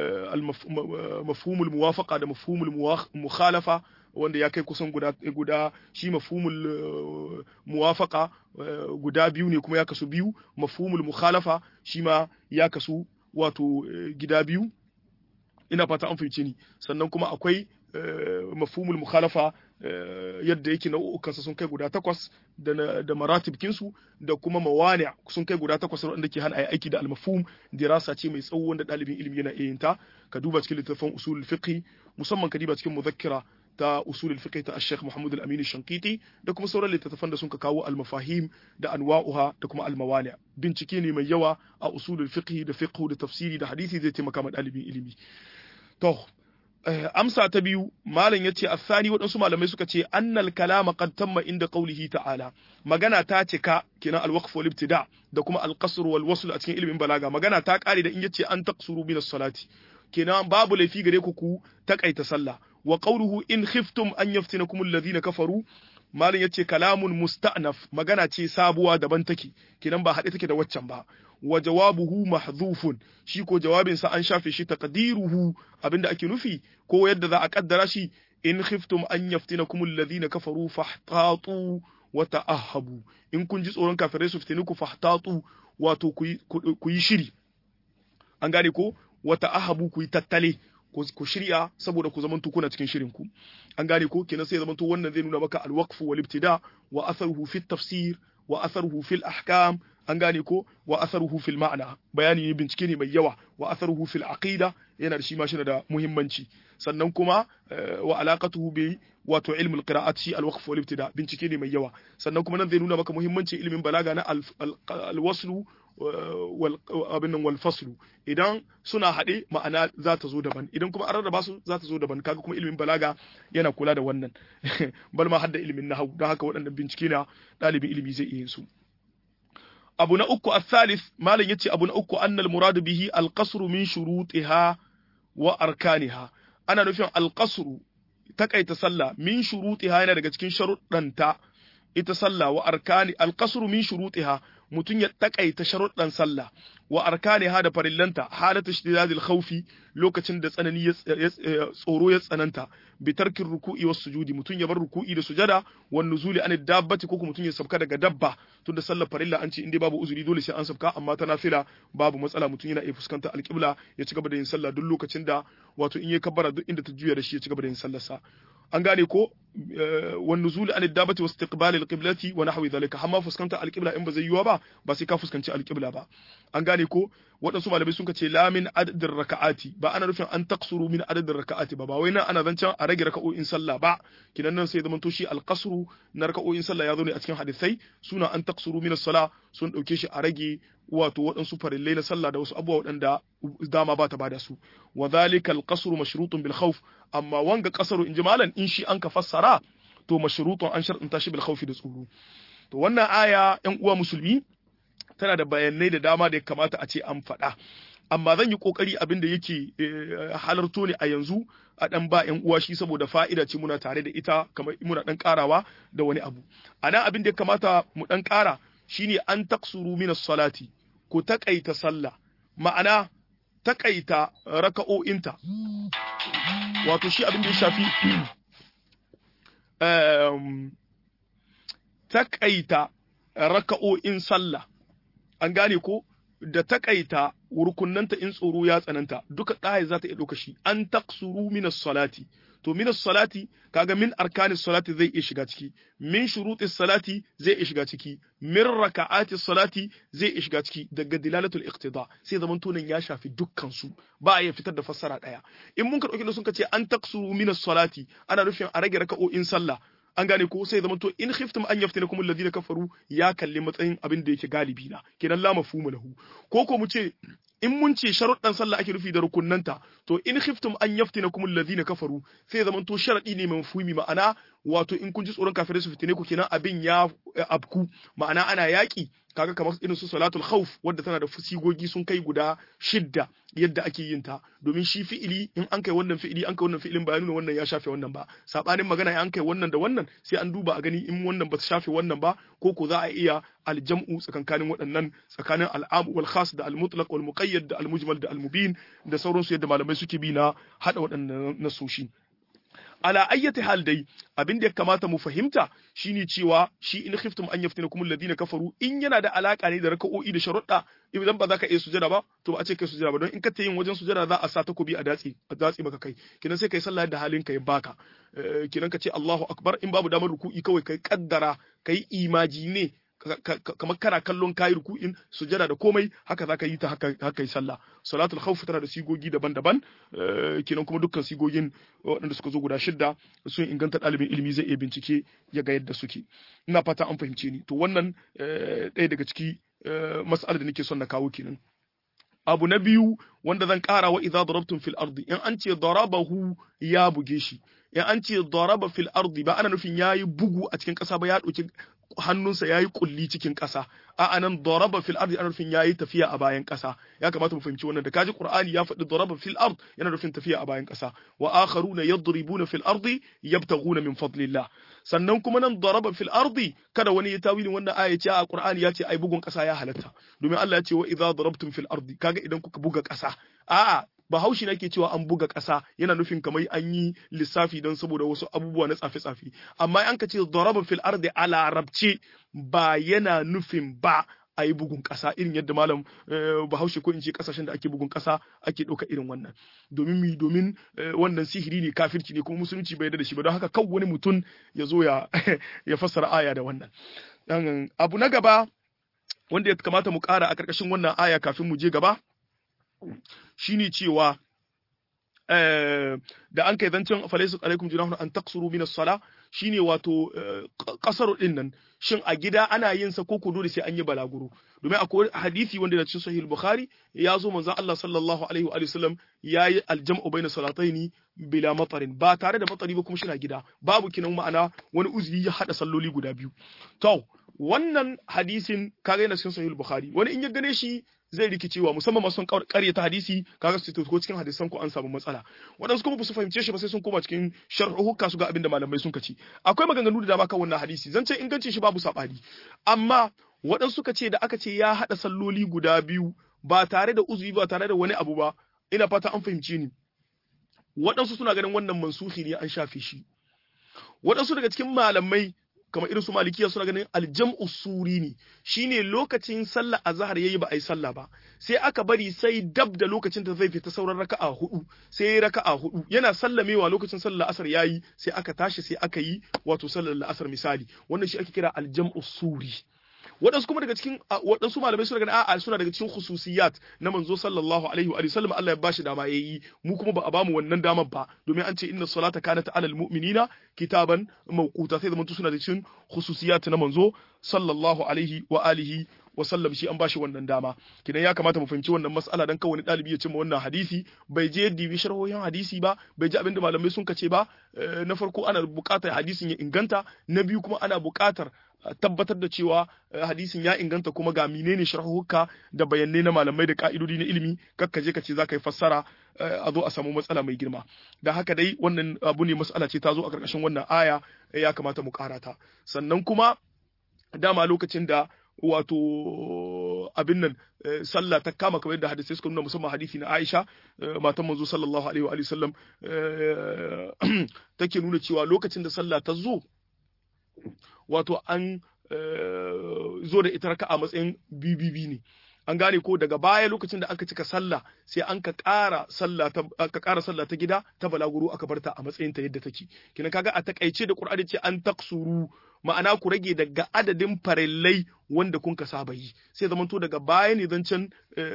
S1: mafhumul muwafaqa da mafhumul mukhalafa wanda ya kai kusan guda guda shi mafhumul muwafaqa guda biyu ne kuma ya kasu biyu mafhumul mukhalafa shi ma ya kasu wato gida biyu ina fata an fahimce ni sannan kuma akwai mafhumul mukhalafa yadda yake nau'ukansa sun kai guda takwas da, da maratibkinsu da kuma mawani sun kai guda takwas wanda ke hana aiki da almafhum dirasa ce mai tsawo wanda ɗalibin ilimi yana iya ta ka duba cikin littattafan usul fiqh musamman ka duba cikin muzakkira ta usul fiqh ta Sheikh Muhammad Al-Amin Shankiti da kuma sauran littattafan da sun ka kawo al-mafahim da anwa'uha da kuma al-mawani bincike ne mai yawa a usul fiqh da fiqh da tafsiri da hadisi zai taimaka ma ɗalibin ilimi to amsa ta biyu malam yace asani waɗansu malamai suka ce annal kalama qad tamma inda qawlihi ta'ala magana ta cika kenan al-waqf wal ibtida da kuma al-qasr wal wasl a cikin ilimin balaga magana ta kare da in yace an taqsuru min as-salati kenan babu laifi gare ku ku takaita sallah wa qawluhu in khiftum an yaftinakum alladhina kafaru malam yace kalamun musta'naf magana ce sabuwa daban take kenan ba haɗe take da waccan ba wa jawabuhu mahdhufun shi ko jawabin sa an shafe shi taqdiruhu abinda ake nufi ko yadda za a kaddara shi in khiftum an yaftinakum alladhina kafaru fahtatu wa ta'ahabu in kun ji tsoron kafirai su fitini ku fahtatu wato ku yi shiri an gane ko wa ta'ahabu ku yi tattale ku shirya saboda ku zamanto kuna cikin shirin ku an gane ko kenan sai zamanto wannan zai nuna maka alwaqf wal ibtida wa atharuhu fi tafsir wa atharuhu fil ahkam an gane ko wa atharuhu fil ma'na bayani ne bincike ne mai yawa wa atharuhu fil aqida yana da shi ma shi da muhimmanci sannan kuma wa alaqatuhu bi wato ilmul qira'at shi al-waqf wal ibtida bincike ne mai yawa sannan kuma nan zai nuna maka muhimmancin ilimin balaga na al-waslu wal abin nan wal faslu idan suna haɗe ma'ana za ta zo daban idan kuma an rarraba su za ta zo daban kaga kuma ilimin balaga yana kula da wannan bal ma hadda ilimin nahwu don haka waɗannan bincike na ɗalibin ilimi zai iya su abu na uku al-thalith malam yace abu na uku annal muradu bihi al-qasr min shurutiha wa arkaniha ana nufin al-qasr takaita sallah min shurutiha yana daga cikin sharuɗanta ita sallah wa arkani al-qasr min shurutiha mutum ya takaita sharuɗan sallah wa arkaniha da farillanta halata shidadil khawfi lokacin da tsanani ya tsoro ya tsananta bi tarkin ruku'i was sujudi mutum ya bar ruku'i da sujada wan nuzuli an dabbati ko mutum ya sabka daga dabba tunda sallar farilla an ce in dai babu uzuri dole sai an sabka amma ta nafila babu matsala mutum yana iya fuskantar alƙibla ya ci gaba da yin sallah duk lokacin da wato in ya kabbara duk inda ta juya da shi ya ci gaba da yin sallarsa an gane ko wan nuzul an dabati wa istiqbal alqiblati wa nahwi dhalika amma fuskanta alqibla in ba zai yiwa ba ba sai ka fuskanci alqibla ba an gane ko waɗansu malamai sun ce la min adadin raka'ati ba ana nufin an taqsuru min adadin raka'ati ba ba wai nan ana zancen a rage raka'o'in sallah ba kinan nan sai zaman to shi alqasru na raka'o'in sallah ya zo ne a cikin hadisai suna an taqsuru min as-sala sun dauke shi a rage wato waɗansu farillai na sallah da wasu abubuwa waɗanda dama ba ta bada su wa dhalika al-qasru mashrutun bil khawf amma wanga qasaru in malan in shi an ka fassara to mashrutun an shar'anta shi bil khawfi da tsoro to wannan aya ƴan uwa musulmi tana da bayanai da dama da ya kamata a ce an faɗa amma zan yi kokari abin da yake halarto ne a yanzu a dan ba ƴan uwa shi saboda fa'ida ce muna tare da ita kamar muna dan karawa da wani abu ana abin da ya kamata mu dan kara shine an taksuru minas salati ko takaita sallah ma'ana takaita raka'o'inta wato shi abin da ya shafi takaita raka'o'in sallah an gane ko da takaita rukunnanta in tsoro ya tsananta duka ɗaya za ta iya ɗauka shi an taksuru minas salati to min salati kaga min arkanis salati zai iya shiga ciki min shurutis salati zai iya shiga ciki min raka'atis salati zai iya shiga ciki daga dilalatul iqtida sai zaman tunan ya shafi dukkan su ba a iya fitar da fassara daya in mun ka dauki sun ka ce an taksuru min salati ana nufin a rage raka'o'in sallah an gane ko sai zama to in khiftum an yaftinakum alladhina kafaru ya kalli matsayin abin da yake galibi na kenan la mafhumu lahu ko ko mu ce in mun ce sharuɗan sallah ake nufi da rukunnanta to in khiftum an yaftinakum alladhina kafaru sai zama to sharadi ne mai mafhumi ma'ana wato in kun ji tsoron kafirai su fitine ku kenan abin ya abku ma'ana ana yaki kaga kamar irin su salatul khawf wadda tana da sigogi sun kai guda shidda yadda ake yin ta domin shi fi'ili in an kai wannan fi'ili an kai wannan fi'ilin ba nuna wannan ya shafe wannan ba sabanin magana an kai wannan da wannan sai an duba a gani in wannan ba ta shafe wannan ba ko ko za a iya aljam'u tsakankanin waɗannan tsakanin al'am wal khas da al mutlaq wal muqayyad da al mujmal da al mubin da sauransu yadda malamai suke bi na hada waɗannan nasoshi ala ayyati hal dai abin da ya kamata mu fahimta shine cewa shi in khiftum an yaftinakum alladhina kafaru in yana da alaka ne da raka'o'i da sharuɗa idan ba za ka iya sujada ba to ba a ce kai sujada ba don in ka ta yin wajen sujada za a sa takobi a datsi a datsi maka kai kinan sai kai sallah da halin ka ya baka kinan ka ce Allahu akbar in babu damar ruku'i kawai kai kaddara kai imaji ne kamar kana kallon kayi ruku'in sujada da komai haka zaka yi ta haka haka yi sallah salatul khawf tana da sigogi daban-daban kenan kuma dukkan sigogin waɗanda suka zo guda shidda sun inganta ɗalibin ilimi zai iya bincike ya ga yadda suke ina fata an fahimce ni to wannan ɗaya daga ciki mas'alar da nake son na kawo kenan abu na biyu wanda zan ƙara wa idza darabtum fil ardi in an ce darabahu ya buge shi in an ce daraba fil ardi ba ana nufin yayi bugu a cikin ƙasa ba ya ɗauki hannunsa yayi kulli cikin ƙasa a anan daraba fil ardi ana nufin yayi tafiya a bayan ƙasa ya kamata mu fahimci wannan da kaji qur'ani ya faɗi daraba fil ard yana nufin tafiya a bayan ƙasa wa akharuna yadribuna fil ardi yabtaghuna min fadlillah sannan kuma nan daraba fil ardi kada wani ya tawilin wannan aya ce a qur'ani ya ce ai bugun ƙasa ya halatta domin Allah ya ce wa idza darabtum fil ardi kaga idan kuka buga ƙasa a'a bahaushe nake cewa an buga ƙasa yana nufin kamar an yi lissafi don saboda wasu abubuwa na tsafe-tsafe amma an ka ce daraba fil ardi a larabce ba yana nufin ba a yi bugun ƙasa irin yadda malam bahaushe ko in ce ƙasashen da ake bugun ƙasa ake ɗauka irin wannan domin mi domin wannan sihiri ne kafirci ne kuma musulunci bai da shi ba don haka kan wani mutum ya zo ya ya fassara aya da wannan abu na gaba wanda ya kamata mu ƙara a ƙarƙashin wannan aya kafin mu je gaba shine cewa da an kai zancen falaisu alaikum junahun an taksuru min as-sala shine wato kasar din nan shin a gida ana yin sa ko dole sai an yi balaguro domin akwai hadisi wanda da cikin sahih bukhari ya zo manzo Allah sallallahu alaihi wa sallam yayi aljam'u baina salataini bila matarin ba tare da matari ba kuma shi na gida babu kinan ma'ana wani uzuri ya hada salloli guda biyu to wannan hadisin kaga yana cikin sahih bukhari wani in ya gane shi zai rikicewa musamman masu son ta hadisi kaga su ko cikin hadisan ku an samu matsala waɗansu kuma ba su fahimce shi ba sai sun koma cikin sharhuka su ga abin da malamai sun kaci akwai maganganu da dama kan wannan hadisi zan ce ingancin shi babu sabani amma waɗansu suka ce da aka ce ya haɗa salloli guda biyu ba tare da uzuri ba tare da wani abu ba ina fata an fahimce ni waɗansu suna ganin wannan mansuhi ne an shafe shi waɗansu daga cikin malamai kamar irin su malikiya suna ganin aljam'u suri ne shine lokacin sallah azhar yayi ba ai sallah ba sai aka bari sai dab da lokacin da zai fita sauran raka'a hudu sai yayi raka'a hudu yana sallamewa lokacin sallar asar yayi sai aka tashi sai aka yi wato sallar asar misali wannan shi ake kira aljam'u suri waɗansu kuma daga cikin waɗansu malamai suna ganin a'a suna daga cikin khususiyat na manzo sallallahu alaihi wa sallam Allah ya bashi dama yayi mu kuma ba a bamu wannan damar ba domin an ce inna salata kanat alal mu'minina kitaban mawquta sai zamantu suna da cikin khususiyat na manzo sallallahu alaihi wa alihi wa sallam shi an bashi wannan dama kidan ya kamata mu fahimci wannan mas'ala dan kawai dalibi ya cimma wannan hadisi bai je dibi sharhohin hadisi ba bai ji abinda malamai sun kace ba na farko ana buƙatar hadisin ya inganta na biyu kuma ana buƙatar tabbatar da cewa hadisin ya inganta kuma ga menene sharhuka da bayanai na malamai da ka'idodi na ilimi kakka je ka ce za ka yi fassara a zo a samu matsala mai girma da haka dai wannan abu ne matsala ce ta zo a ƙarƙashin wannan aya ya kamata mu karata sannan kuma dama lokacin da wato abin nan sallah ta kama kamar yadda hadisai suka nuna musamman hadisi na Aisha matan manzo sallallahu alaihi wa sallam take nuna cewa lokacin da sallah ta zo wato an zo da ita raka'a matsayin bibibi ne an gane ko daga baya lokacin da aka cika sallah sai an ka ƙara sallah ta aka ƙara sallah ta gida ta balaguro aka barta a matsayin ta yadda take kina kaga a takaice da Qur'ani ce an taksuru ma'ana ku rage daga adadin farillai wanda kun ka saba yi sai zaman to daga baya ne zancen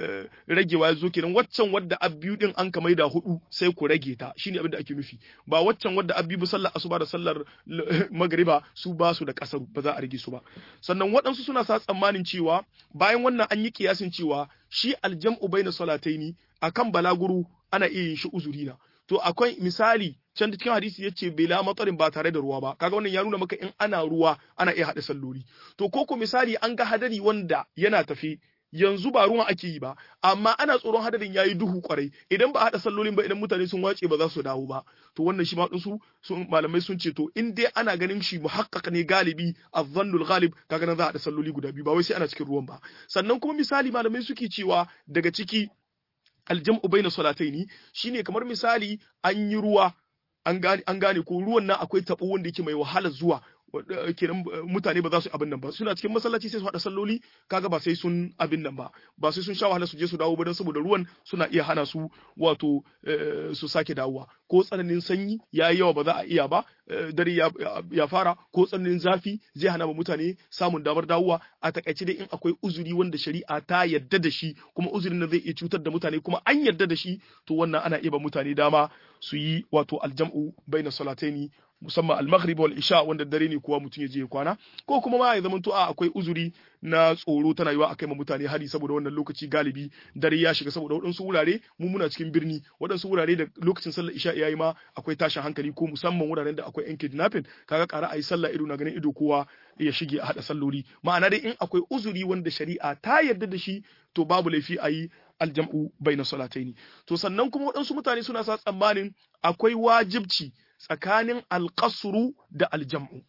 S1: ragewa ya zo kenan waccan wadda abbiyu din an ka maida hudu sai ku rage ta shine abin da ake nufi ba waccan wadda abbiyu sallar asuba da sallar magriba su ba su da kasar ba za a rage su ba sannan waɗansu suna sa tsammanin cewa bayan wannan an yi kiyasin cewa shi aljam'u baina salataini akan balaguru ana iya yin shi uzuri na to akwai misali can cikin hadisi yace bela matsarin ba tare da ruwa ba kaga wannan ya nuna maka in ana ruwa ana iya haɗa salloli to ko ko misali an ga hadari wanda yana tafi yanzu ba ruwan ake yi ba amma ana tsoron hadarin yayi duhu kwarai idan ba haɗa sallolin ba idan mutane sun wace ba za su dawo ba to wannan shi ma su sun malamai sun ce to in dai ana ganin shi muhaqqaq ne galibi azzannul ghalib kaga nan za a haɗa salloli guda biyu ba wai sai ana cikin ruwan ba sannan kuma misali malamai suke cewa daga ciki aljam'u baina salataini shine kamar misali an yi ruwa an gane an gane ko ruwan nan akwai tabo wanda yake mai wahala zuwa kenan mutane ba za su abin nan ba suna cikin masallaci sai su hada salloli kaga ba sai sun abin nan ba ba sai sun sha wahala su je su dawo ba don saboda ruwan suna iya hana su wato su sake dawowa ko tsananin sanyi ya yi yawa ba za a iya ba dare ya fara ko tsananin zafi zai hana ba mutane samun damar dawowa a takaice dai in akwai uzuri wanda shari'a ta yadda da shi kuma uzurin nan zai iya cutar da mutane kuma an yadda da shi to wannan ana iya ba mutane dama su yi wato aljam'u baina salataini musamman al-maghrib wal isha wanda dare ne kuwa mutum ya je ya kwana ko kuma ma ya zamanto a akwai uzuri na tsoro tana yiwa akai ma mutane hari saboda wannan lokaci galibi dare ya shiga saboda waɗansu wurare mu muna cikin birni waɗansu wurare da lokacin sallar isha yayi ma akwai tashin hankali ko musamman wuraren da akwai yan kidnapping kaga ƙara ayi sallah ido na ganin ido kowa ya shige a hada salloli ma'ana dai in akwai uzuri wanda shari'a ta yarda da shi to babu laifi a yi aljam'u baina salataini to sannan kuma waɗansu mutane suna sa tsammanin akwai wajibci tsakanin alƙasuru da aljam'u.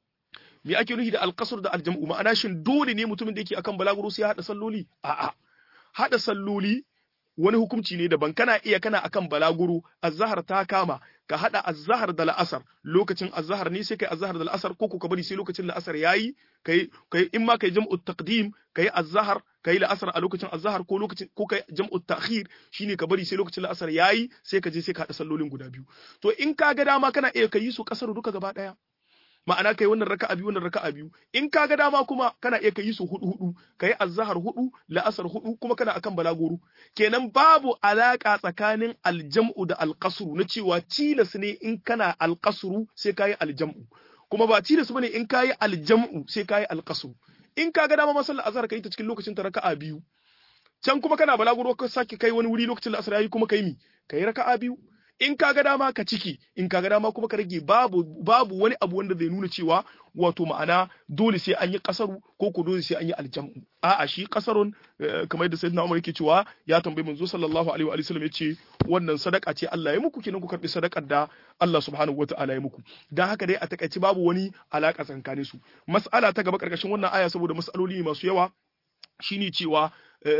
S1: Me ake nufi da alƙasur da aljam'u ma'ana shin dole ne mutumin da yake akan balaguro sai haɗa salloli? A'a. Haɗa salloli wani hukunci ne daban kana iya kana akan balaguro azhar ta kama ka haɗa azhar da la'asar lokacin azhar ne sai kai azhar da la'asar ko ka bari sai lokacin la'asar yayi kai kai in ma kai jam'u taqdim kai azhar kai la'asar a lokacin azhar ko lokacin ko kai jam'u ta'khir shine ka bari sai lokacin la'asar yayi sai ka je sai ka haɗa sallolin guda biyu to in ka ga dama kana iya kai su kasar duka gaba daya ma'ana kai wannan raka'a biyu wannan raka'a biyu in ka ga dama kuma kana iya kai su hudu hudu kai azhar hudu la'asar hudu kuma kana akan balagoro kenan babu alaka tsakanin aljam'u da alqasru na cewa tilas ne in kana alqasru sai kai aljam'u kuma ba tilas bane in kai aljam'u sai kai alqasru in ka ga dama masallar azhar kai ta cikin lokacin ta raka'a biyu can kuma kana balaguro ka sake kai wani wuri lokacin la'asar yayi kuma kai mi kai raka'a biyu in ka ga dama ka ciki in ka ga dama kuma ka rage babu babu wani abu wanda zai nuna cewa wato ma'ana dole sai an yi kasaru ko ko dole sai an yi aljam'u a'a shi kasarun kamar yadda sayyidina Umar yake cewa ya tambayi manzo sallallahu alaihi wa sallam yace wannan sadaka ce Allah ya muku kenan ku karbi sadakar da Allah subhanahu wata'ala ya muku dan haka dai a takaice babu wani alaka tsakanin su mas'ala ta gaba karkashin wannan aya saboda mas'aloli masu yawa shine cewa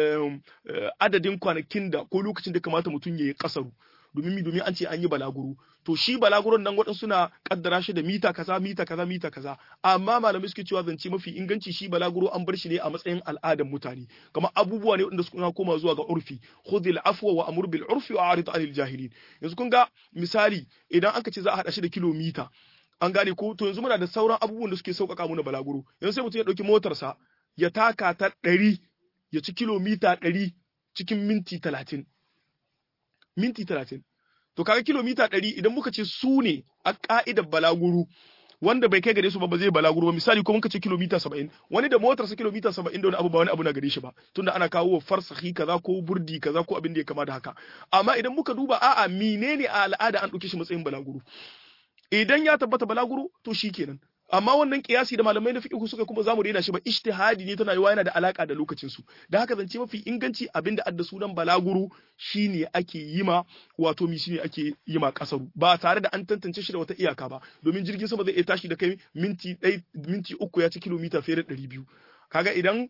S1: adadin kwanakin da ko lokacin da kamata mutum ya yi kasaru domin mi domin an ce an yi balaguro to shi balaguron nan waɗansu suna kaddara shi da mita kaza mita kaza mita kaza amma malamai suke cewa zance mafi inganci shi balaguro an bar shi ne a matsayin al'adan mutane kamar abubuwa ne wanda suna koma zuwa ga urfi khudhil afwa wa amur bil urfi wa arid anil jahilin yanzu kun ga misali idan aka ce za a hada shi da kilomita an gane ko to yanzu muna da sauran abubuwan da suke sauƙaƙa mana balaguro yanzu sai mutum ya ɗauki motarsa ya taka ta ɗari ya ci kilomita ɗari cikin minti talatin minti talatin. To kaga kilomita ɗari idan muka ce su ne a ƙa'idar balaguro wanda bai kai gare su ba ba zai balaguro ba misali ko muka ce kilomita saba'in wani da motarsa kilomita saba'in da wani abu ba wani abu na gare shi ba tunda ana kawo farsahi kaza ko burdi kaza ko abin da ya kama da haka amma idan muka duba a'a menene a al'ada an ɗauke shi matsayin balaguro idan ya tabbata balaguro to shikenan amma wannan kiyasi da malamai na fiqh suka kuma zamu daina shi ba ijtihadi ne tana yiwa yana da alaka da lokacin su da haka zance mafi inganci abinda adda sunan balaguro shine ake yi ma wato mi shine ake yi ma kasaru ba tare da an tantance shi da wata iyaka ba domin jirgin sama zai iya tashi da kai minti ɗaya minti uku ya ci kilomita fiye da ɗari biyu kaga idan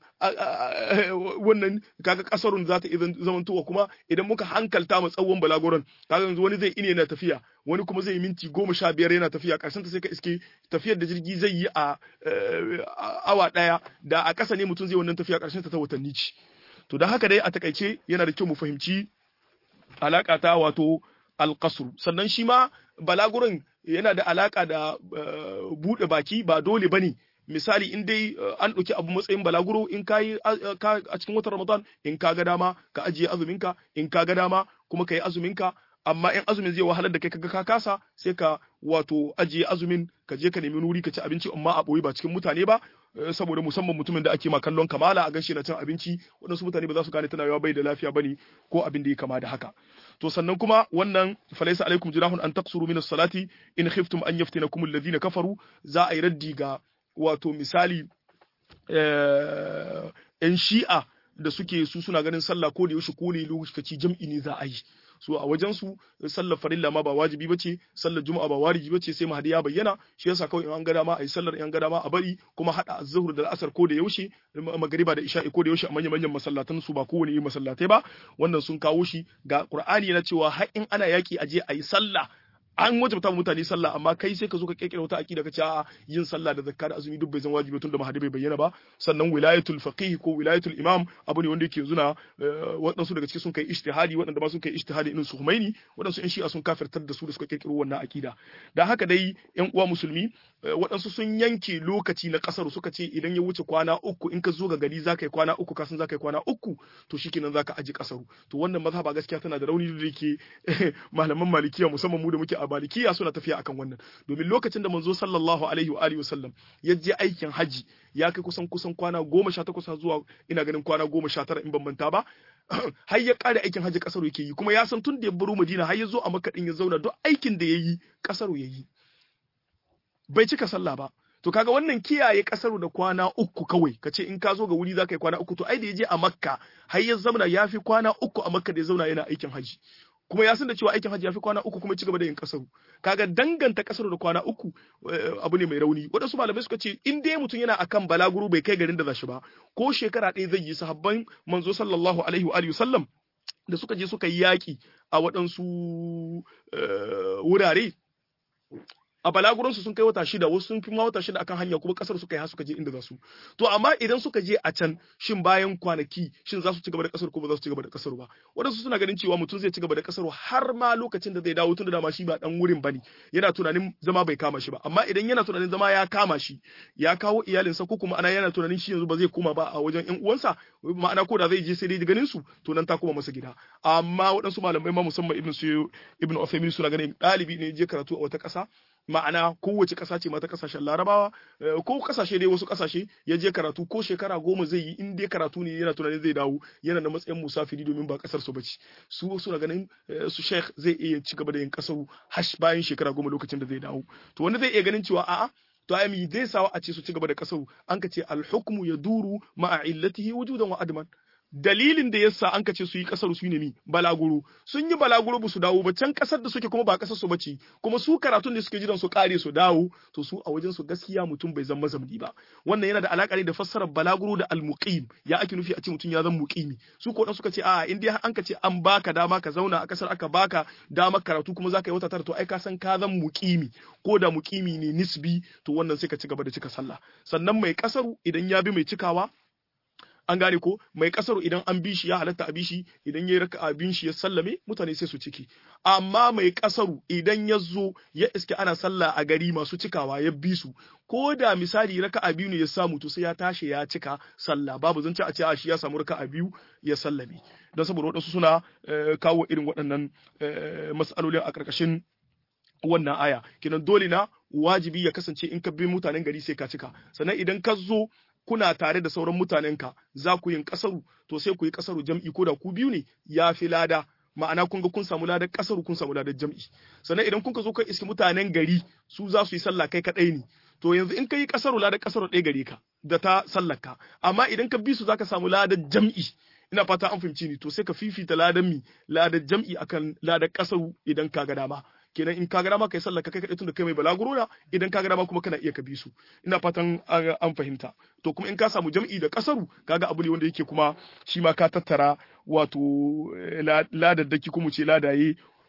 S1: wannan kaga kasarun za ta zamantowa kuma idan muka hankalta mu tsawon balagoron kaga yanzu wani zai ine yana tafiya wani kuma zai yi minti goma sha biyar yana tafiya ƙarshen ta sai ka iske tafiyar da jirgi zai yi a awa ɗaya da a ƙasa ne mutum zai wannan tafiya ƙarshen ta ta watanni ci to da haka dai a takaice yana da kyau mu fahimci alaka ta wato alqasr sannan shi ma balagurin yana da alaka da bude baki ba dole bane misali in dai an ɗauki abu matsayin balaguro in ka yi a cikin watan ramadan in ka ga dama ka ajiye azuminka in ka ga dama kuma ka yi azuminka amma in azumin zai wahalar da kai kaga ka kasa sai ka wato ajiye azumin ka je ka nemi wuri ka ci abinci amma a boye ba cikin mutane ba saboda musamman mutumin da ake ma kallon kamala a ganshi na cin abinci waɗansu mutane ba za su gane tana yawa bai da lafiya bane ko abin da ya kama da haka to sannan kuma wannan falaisa alaikum junahun an taqsuru min as-salati in khiftum an yaftinakum alladhina kafaru za a yi raddi ga wato misali ‘yan shi'a da suke su suna ganin sallah ko da yaushe ko ne lokaci jam'i ne za a yi so a wajen su sallar farilla ma ba wajibi bace sallar juma'a ba wajibi bace sai mahadi ya bayyana shi yasa kawai in an ga dama a yi sallar in an ga dama a bari kuma hada az-zuhr da al-asr ko da yaushe magriba da isha'i ko da yaushe a manyan manyan masallatan su ba kowane yi masallatai ba wannan sun kawo shi ga qur'ani yana cewa har in ana yaki aje a yi sallah an wajabta mutane sallah amma kai sai ka zo ka kirkira wata akida ka ce a yin sallah da zakka da azumi duk bai zan wajibi tun da mahadi bai bayyana ba sannan wilayatul faqih ko wilayatul imam abu ne wanda yake zuna waɗansu daga cikin sun kai ijtihadi waɗanda ba sun kai ijtihadi irin su Humaini waɗansu in shi'a sun kafirtar da su da suka kirkiro wannan akida da haka dai yan uwa musulmi waɗansu sun yanke lokaci na ƙasar suka ce idan ya wuce kwana uku in ka zo ga gari za ka yi kwana uku kasan za ka yi kwana uku to shikenan za ka aji ƙasaru to wannan mazhaba gaskiya tana da rauni da yake malaman malikiya musamman mu da muke a malikiya suna tafiya akan wannan domin lokacin da manzo sallallahu alaihi wa alihi wasallam ya je aikin haji ya kai kusan kusan kwana goma sha takwas zuwa ina ganin kwana goma sha tara in ban manta ba har ya ƙara aikin haji ƙasar yake yi kuma ya san tun da ya baro madina har ya zo a makka din ya zauna duk aikin da ya yi ƙasar ya yi bai cika sallah ba to kaga wannan kiyaye kasaru da kwana uku kawai ka ce in ka zo ga wuri za ka yi kwana uku to ai da ya je a makka har ya zauna ya fi kwana uku a makka da ya zauna yana aikin haji kuma ya san da cewa aikin hajji ya fi kwana uku kuma ci gaba da yin kasaru kaga danganta kasaru da kwana uku abu ne mai rauni waɗansu malamai suka ce in dai mutum yana akan balaguro bai kai garin da za shi ba ko shekara ɗaya zai yi sahabban manzo sallallahu alaihi wa alihi sallam da suka je suka yi yaƙi a waɗansu wurare a balaguransu sun kai wata shida wasu sun fi ma wata shida akan hanya kuma kasar suka yi har suka je inda za su to amma idan suka je a can shin bayan kwanaki shin za su ci gaba da kasar ko ba za su ci gaba da kasar ba wadansu suna ganin cewa mutum zai ci gaba da kasar har ma lokacin da zai dawo tun da dama shi ba dan wurin bane yana tunanin zama bai kama shi ba amma idan yana tunanin zama ya kama shi ya kawo iyalinsa ko kuma ana yana tunanin shi yanzu ba zai koma ba a wajen ƴan uwansa ma'ana ko da zai je sai dai ganin su to nan ta koma masa gida amma waɗansu malamai ma musamman ibn su ibn Uthaymeen suna ganin ɗalibi ne je karatu a wata ƙasa ma'ana kowace ƙasa ce mata ƙasashen larabawa ko ƙasashe dai wasu ƙasashe ya je karatu ko shekara goma zai yi in dai karatu ne yana tunanin zai dawo yana da matsayin musafiri domin ba ƙasar su bace su suna ganin su sheikh zai iya ci gaba da yin ƙasar hash bayan shekara goma lokacin da zai dawo to wanda zai iya ganin cewa a'a to ai mi zai sawa a ce su ci gaba da ƙasar an ka ce al-hukmu yaduru ma'a illatihi wujudan wa adman dalilin da yasa an ka ce su yi kasar su ne mi balaguro sun yi balaguro ba su dawo ba can kasar da suke kuma ba kasar su bace kuma su karatun da suke jiran su kare su dawo to su a wajen su gaskiya mutum bai zama zamni ba wannan yana da alaka ne da fassarar balaguro da almuqim ya ake nufi a ce mutum ya zama muqimi su ko dan suka ce a in dai an ka ce an baka dama ka zauna a kasar aka baka dama karatu kuma zaka yi wata tara to ai ka san ka zama muqimi ko da muqimi ne nisbi to wannan sai ka ci gaba da cika sallah sannan mai kasaru idan ya bi mai cikawa an gane ko mai kasar idan an bi shi ya halatta a bi shi idan ya raka abin shi ya sallame mutane sai su ciki amma mai kasaru idan ya zo ya iske ana sallah a gari masu cikawa ya bi su ko da misali raka biyu ne ya samu to sai ya tashi ya cika sallah babu zance a ce a shi ya samu raka biyu ya sallame don saboda waɗansu suna kawo irin waɗannan mas'alolin a ƙarƙashin wannan aya kenan dole na wajibi ya kasance in ka bi mutanen gari sai ka cika sannan idan ka zo kuna tare da sauran mutanenka za ku yin kasaru to sai ku yi kasaru jam'i ko da ku biyu ne ya fi lada ma'ana kun ga kun samu ladar kasaru kun samu ladar jam'i sannan idan kun ka zo ka iski mutanen gari su za su yi sallah kai kadai ne to yanzu in ka yi kasaru ladar kasaru ɗaya gare ka da ta sallaka amma idan ka bi su zaka samu ladar jam'i ina fata an fahimci ni to sai ka fifita ladar mi ladar jam'i akan ladar kasaru idan ka ga dama kenan in ka ga dama kai sallah kai kadai tunda kai mai balaguro na idan ka ga dama kuma kana iya ka bi su ina fatan an fahimta to kuma in ka samu jam'i da kasaru kaga abu ne wanda yake kuma shi ma ka tattara wato ladaddaki kuma ce ladaye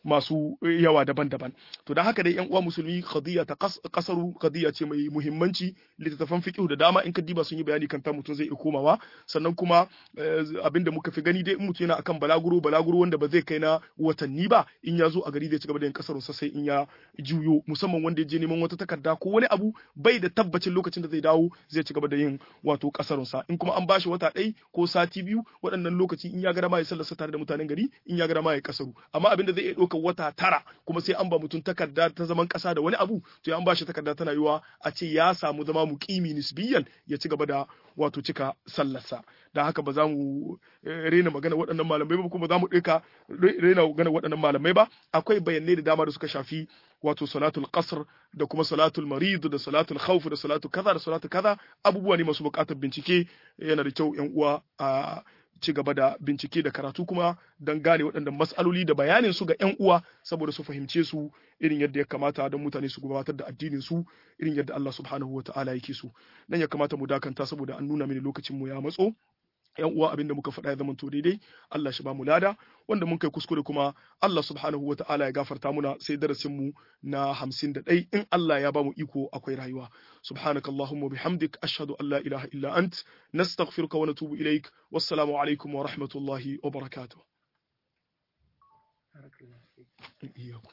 S1: masu yawa daban-daban to da haka dai yan uwa musulmi qadiya ta kasaru qadiya ce mai muhimmanci littattafan fiqh da dama in ka diba sun yi bayani kan ta mutum zai iya komawa sannan kuma abinda muka fi gani dai in mutum yana akan balaguro balaguro wanda ba zai kai na watanni ba in ya zo a gari zai ci gaba da yin kasarun sa sai in ya juyo musamman wanda ya je neman wata takarda ko wani abu bai da tabbacin lokacin da zai dawo zai ci gaba da yin wato kasarun sa in kuma an bashi wata ɗai ko sati biyu waɗannan lokaci in ya ga dama ya sallarsa tare da mutanen gari in ya ga dama ya kasaru amma abin da zai iya ɗaukar wata tara kuma sai an ba mutum takarda ta zaman ƙasa da wani abu to ya an bashi takarda tana yiwa a ce ya samu zama muqimi nisbiyan ya ci gaba da wato cika sallarsa da haka ba za mu rena magana waɗannan malamai ba kuma za mu ɗauka rena magana waɗannan malamai ba akwai bayanai da dama da suka shafi wato salatul qasr da kuma salatul marid da salatul khawf da salatu kaza da salatu kaza abubuwa ne masu buƙatar bincike yana da kyau yan uwa a ci gaba da bincike da karatu kuma don gane waɗannan mas'aloli da bayanin su ga 'yan uwa saboda su fahimce su irin yadda ya kamata don mutane su gabatar da addinin su irin yadda Allah subhanahu wata'ala yake so nan ya kamata mu dakanta saboda an nuna mini lokacin mu ya matso yan uwa abin da muka faɗa ya zama to daidai Allah shi ba mu lada wanda mun kai kuskure kuma Allah subhanahu wa ta'ala ya gafarta muna sai darasin mu na hamsin da ɗai in Allah ya ba mu iko akwai rayuwa subhanaka allahumma bihamdik ashhadu an la ilaha illa ant nastaghfiruka wa natubu ilaik wassalamu alaikum wa rahmatullahi wa barakatuh